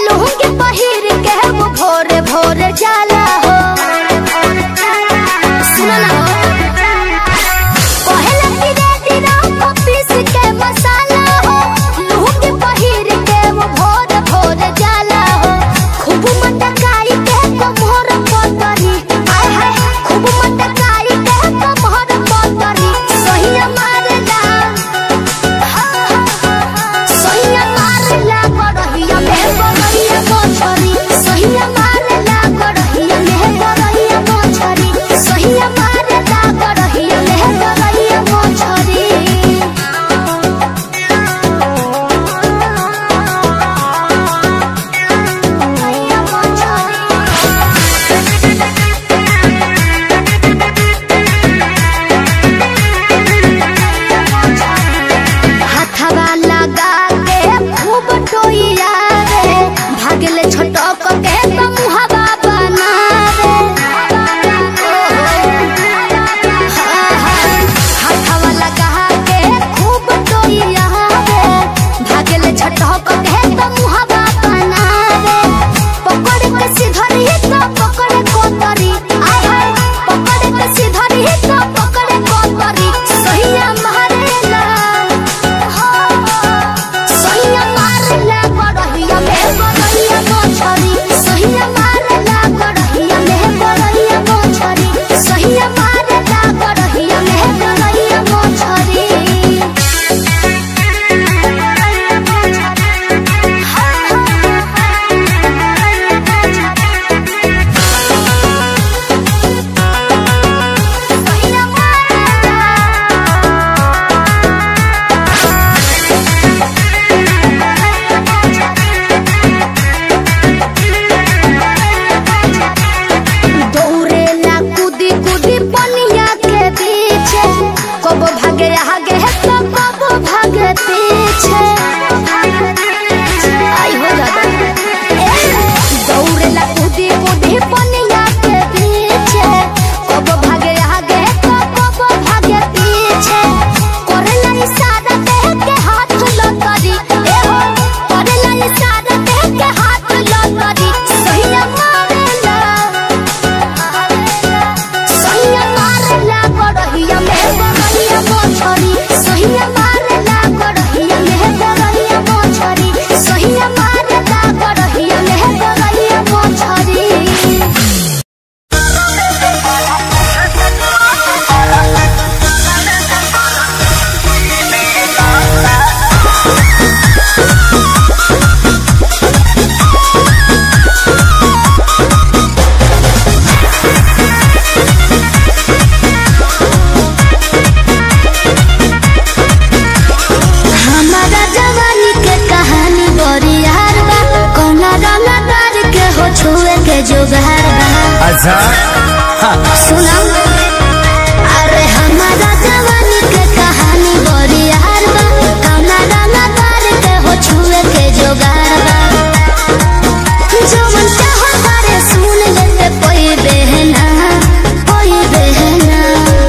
अच्छा सुना अरे हमारा जवानी के कहानी बड़ी यार बा कौना रंगा तार के हो छुए के जोगार बा जो मन चाहो तारे सुन ले कोई बहना कोई बहना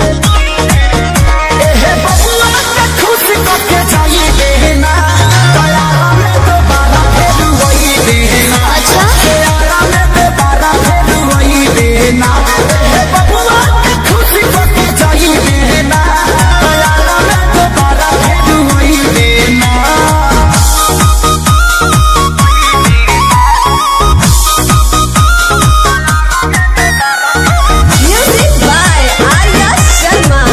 एहे बबुआ के खुश करके जाई देना दया में दोबारा फिर वही देना अच्छा दया में दोबारा फिर वही देना एहे बबुआ के खुश करके जाई देना दया में दोबारा फिर वही देना Music by Arya Sharma.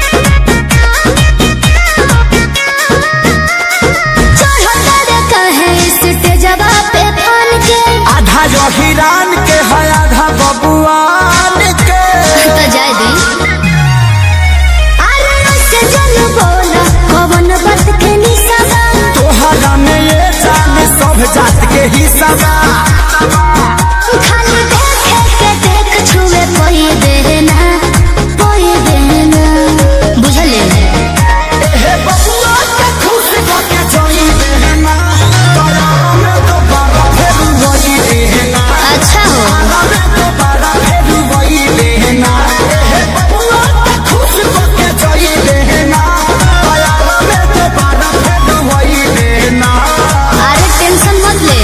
चढ़ो तारे कहे स्टेजवा पे फन के आधा जो हिरान के है आधा बबुआन के तो जाए दी अरे ऐसे जन बोला कवन बात के निशाना तोहरा में ये जान सब जात के हिस्सा बा खाली देखे के देख छुए कोई देना कोई देना बुझले हे बबुआ के खुश करके जाई देना दया में दोबारा फिर वही देना अच्छा हो दया में दोबारा फिर वही देना हे बबुआ के खुश करके जाई देना दया में दोबारा फिर वही देना अरे टेंशन मत ले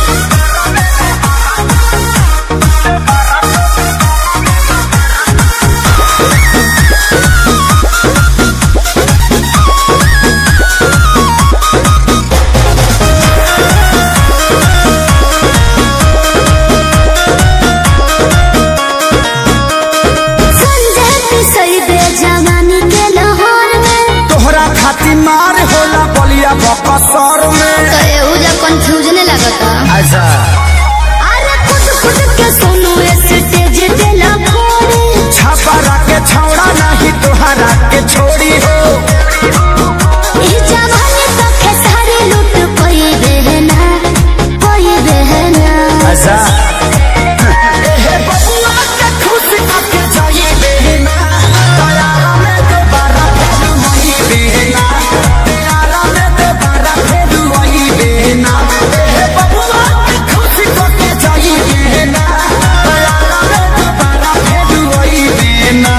संजय पिसई दे जवानी के लाहौर में तोहरा खातिर मार होला बलिया बकसर में तो एहू जा कंफ्यूजन लगता अच्छा अरे खुद खुद के सुनो स्टेज पे लखोरे छापा के छौड़ा नहीं तोहरा के छोड़ी हो ई जवानी तो खेसारी लूट कोई बहना कोई बहना अच्छा हे बबुआ के खुश करके जाई देना दया में दोबारा फिर वही देना दया में दोबारा फिर वही देना हे बबुआ के खुश करके जाई देना दया में दोबारा फिर वही देना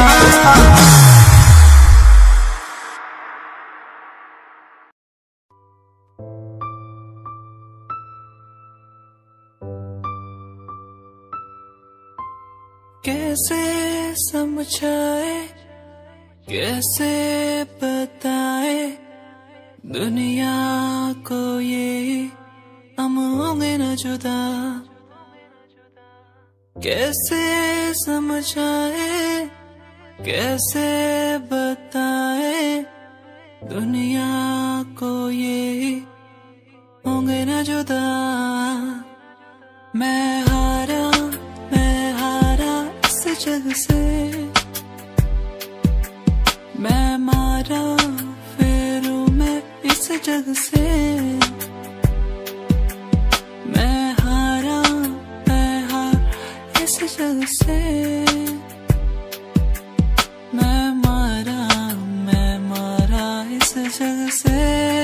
कैसे समझाए कैसे बताए दुनिया को ये हम होंगे न जुदा कैसे समझाए कैसे बताए दुनिया को ये होंगे न जुदा मैं हारा मैं हारा इस जग से मैं मारा फेरू मैं इस जग से मैं हारा मैं हार इस जग से मैं मारा मैं मारा इस जग से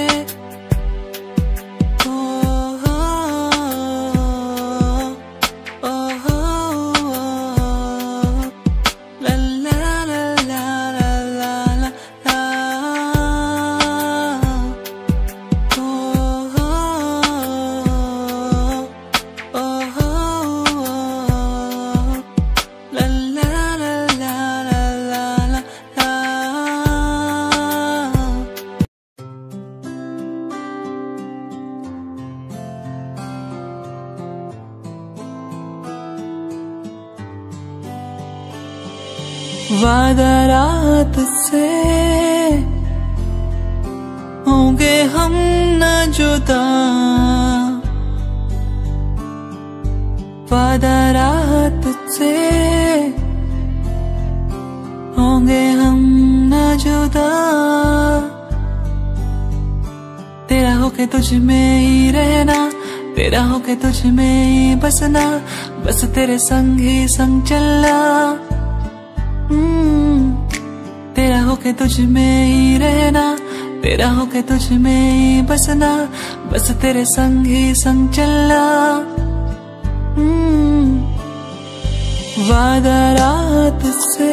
वादा रात से होंगे हम न जुदा वादा रात से होंगे हम न जुदा तेरा होके तुझ में ही रहना तेरा होके तुझ में ही बसना बस तेरे संग ही संग चलना हम्म, तेरा होके तुझ में ही रहना तेरा होके तुझ में ही बसना बस तेरे संग ही संग चलना हम्म, वादा रात से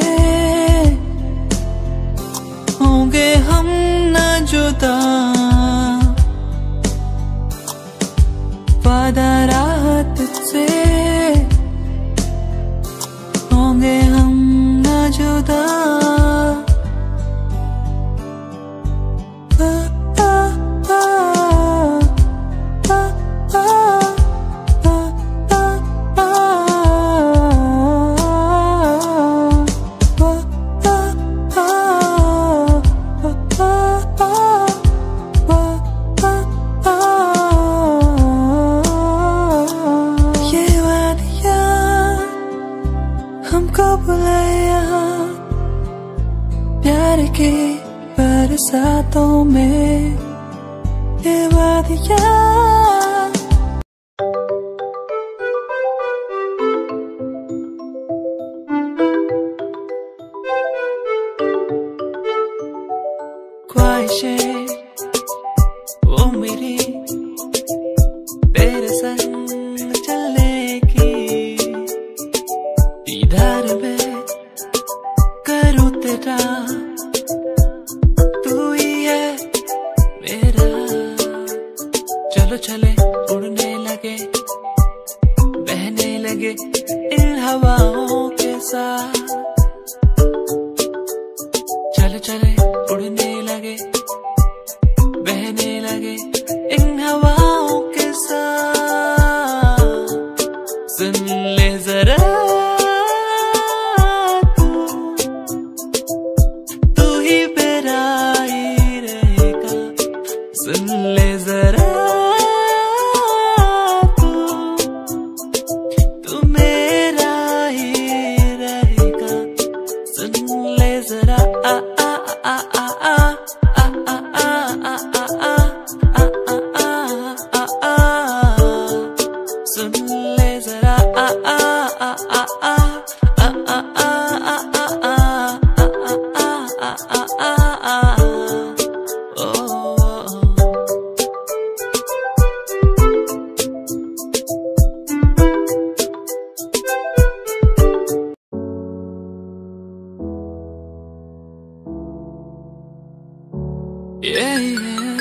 होंगे हम न जुदा वादा रात से होंगे हम न जुदा आ, आ, आ, आ, आ, आ, आ, ये वादिया हमको बुलाया प्यार के बरसातों में ये वादिया ख्वाहिशें वो मेरी तेरे संग चलने की दीदार में करूँ तेरा तू ही है मेरा चलो चले उड़ने लगे बहने लगे इन हवाओं के साथ चले चले उड़ने लगे बहने लगे इन हवाओं के साथ सुन ले जरा तू तू ही मेरा ही रहेगा सुन ले जरा तू तू मेरा ही रहेगा सुन ले जरा आ आ आ आ आ आ आ आ आ आ आ आ आ आ आ सुन ले जरा आ आ आ आ आ आ आ आ आ आ आ आ आ आ ओ Yeah, yeah.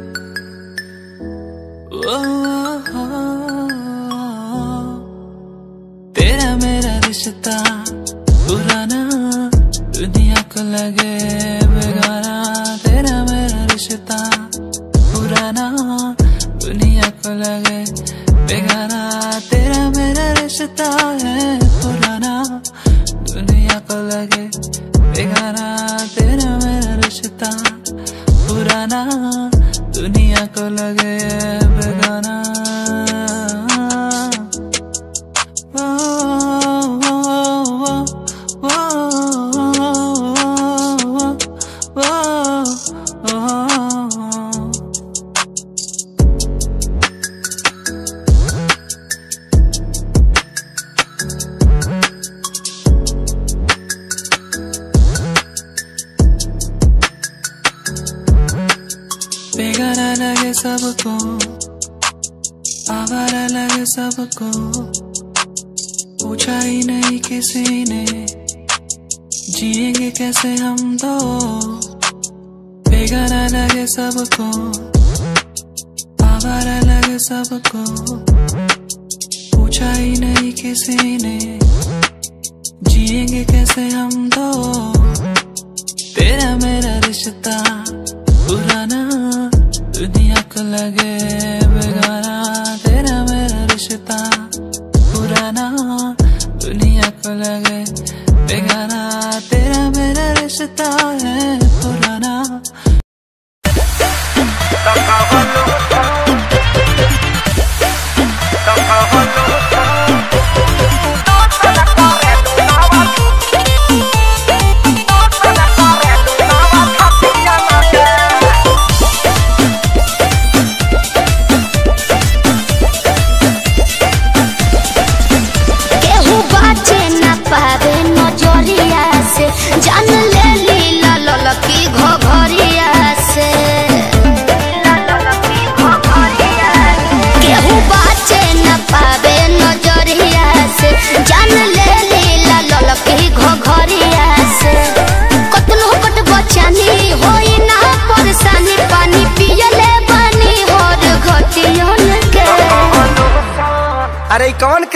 Oh, oh, oh. तेरा मेरा रिश्ता पुराना दुनिया को लगे बेगाना तेरा मेरा रिश्ता पुराना दुनिया को लगे बेगाना तेरा मेरा रिश्ता है पुराना दुनिया को लगे बेगाना तेरा मेरा रिश्ता पुराना दुनिया को लगे बेगाना ओ, ओ, ओ, ओ, ओ, ओ, ओ, ओ। बेगाना लगे सबको आवारा लगे सबको पूछा ही नहीं किसी ने जिएंगे कैसे हम दो बेगाना लगे सबको आवारा लगे सबको पूछा ही नहीं किसी ने जिएंगे कैसे हम दो तेरा मेरा रिश्ता पुराना दुनिया को लगे बेगाना तेरा मेरा रिश्ता पुराना दुनिया को लगे बेगाना तेरा मेरा रिश्ता है पुराना Thank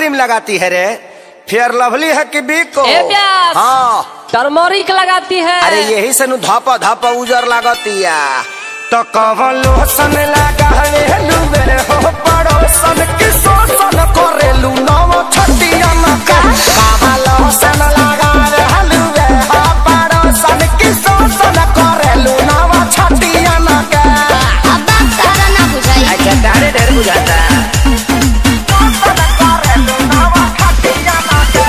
क्रीम लगाती है रे फेयर लवली है कि बिको ए प्यास। हाँ टर्मोरिक लगाती है अरे यही से नु धप धप उजर लागतिया तो कवन लोसन लगा रे लुबे हो पड़ोसन की शोषण करेलू नव छटिया न का कवन लोसन लगा रे लुबे हो पड़ोसन की शोषण करेलू नव छटिया न का अब बात तारा ना बुझाई अच्छा तारे ढेर बुझाता शोषण करेलू नव छटिया न का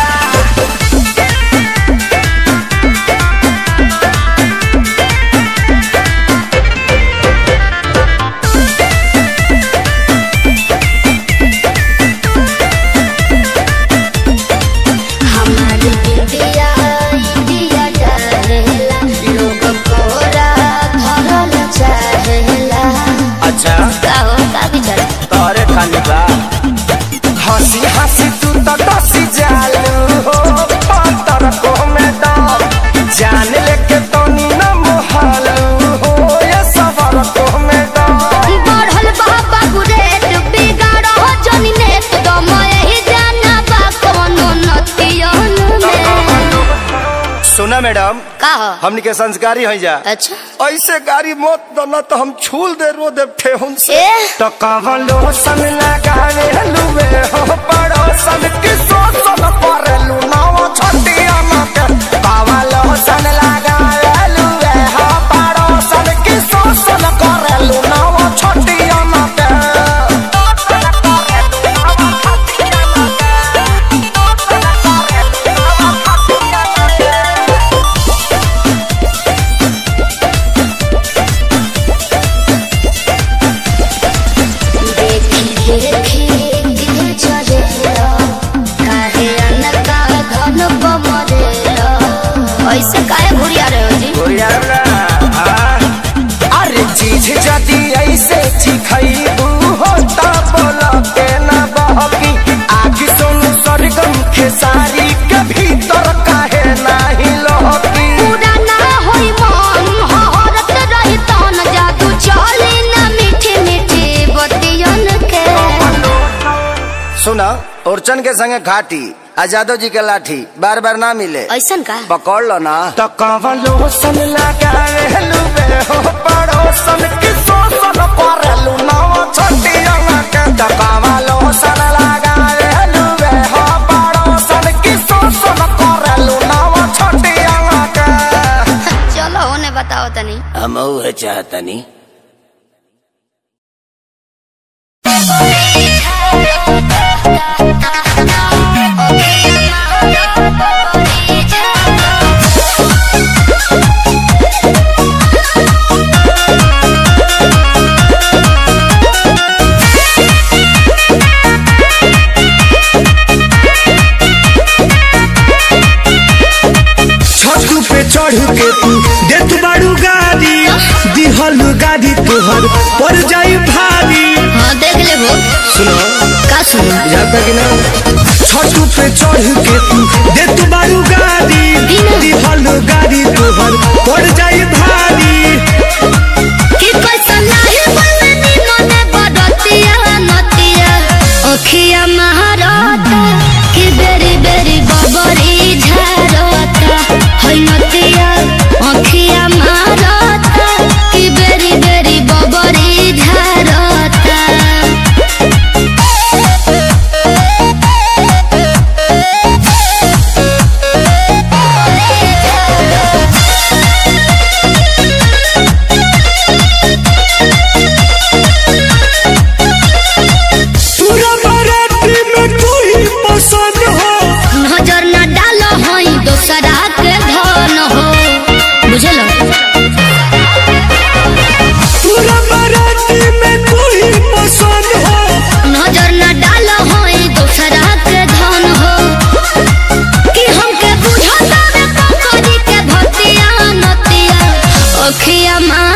हमारी इंडिया इंडिया डरेला लोग कोरा धरल चाहेला अच्छा का हो का विचार तोरे खाली बा हंसी हंसी तू तो डसी जालू हो पातर को में दम जान लेके तो नी न मोहलू हो ये सबर को में दम बढ़ल बाबा गुरेट बिगाड़ हो जनी नेत दम यही जाना बा कोनो नतियन में सुना मैडम का हो हमनी के संस्कारी है जा अच्छा ऐसे गाड़ी मत दो न तो हम छूल दे रो दे ठेहुन से ए तो कवन लोसन लगावे लुवे हो पड़ोसन की सोसन परलू नाव छटिया न के कवन लोसन लगावे लुवे हो पड़ोसन की सोसन करलू नाव छटिया न के देखी देखी दिल चलेला काहे अनका धन बमरेला ऐसे काहे घुरिया रहे हो जी अरे चीज जदी ऐसे चिखैबू हो ता बोला के ना बहकी आग सुन सरगम खेसारी के भीतर काहे नाही लहकी पूरा ना होई मन हहरत रही तन जादू चली ना मीठी मीठी बतियन के सुना ओरचन के संगे घाटी आजादो जी के लाठी बार बार ना मिले ऐसन का पकड़ लो ना तो कवन लोसन लगावे लुबे हो पड़ोसन की सोसन परलू नाव छटिया के तो कवन लोसन लगावे लुबे हो पड़ोसन की सोसन करलू नाव छटिया के चलो होने बताओ तनी हम उहे चाहतनी छतू पे चढ़ के तू देत बाड़ू गाड़ी दिहल गाड़ी तोहर पर जाई भारी हाँ देख ले वो सुनो का सुनो जाता कि ना छतू पे चढ़ के तू देत बाड़ू गाड़ी दिहल गाड़ी तोहर पर जाई भारी कि पैसा नाही बोलनी मने बडतिया नतिया ओखिया महारता कि बेरी बेरी बबरी झारता है नतिया ओखिया महारता कि बेरी बेरी बबरी झारता पूरा बाराती में तू ही पसंद हो नजर न डालो हई दोसरा के धन हो बुझलो पूरा बाराती में तू ही पसंद हो नजर न डालो हई दोसरा के धन हो कि हमके बुझता रे कंकरी के भतिया नतिया अखिया मा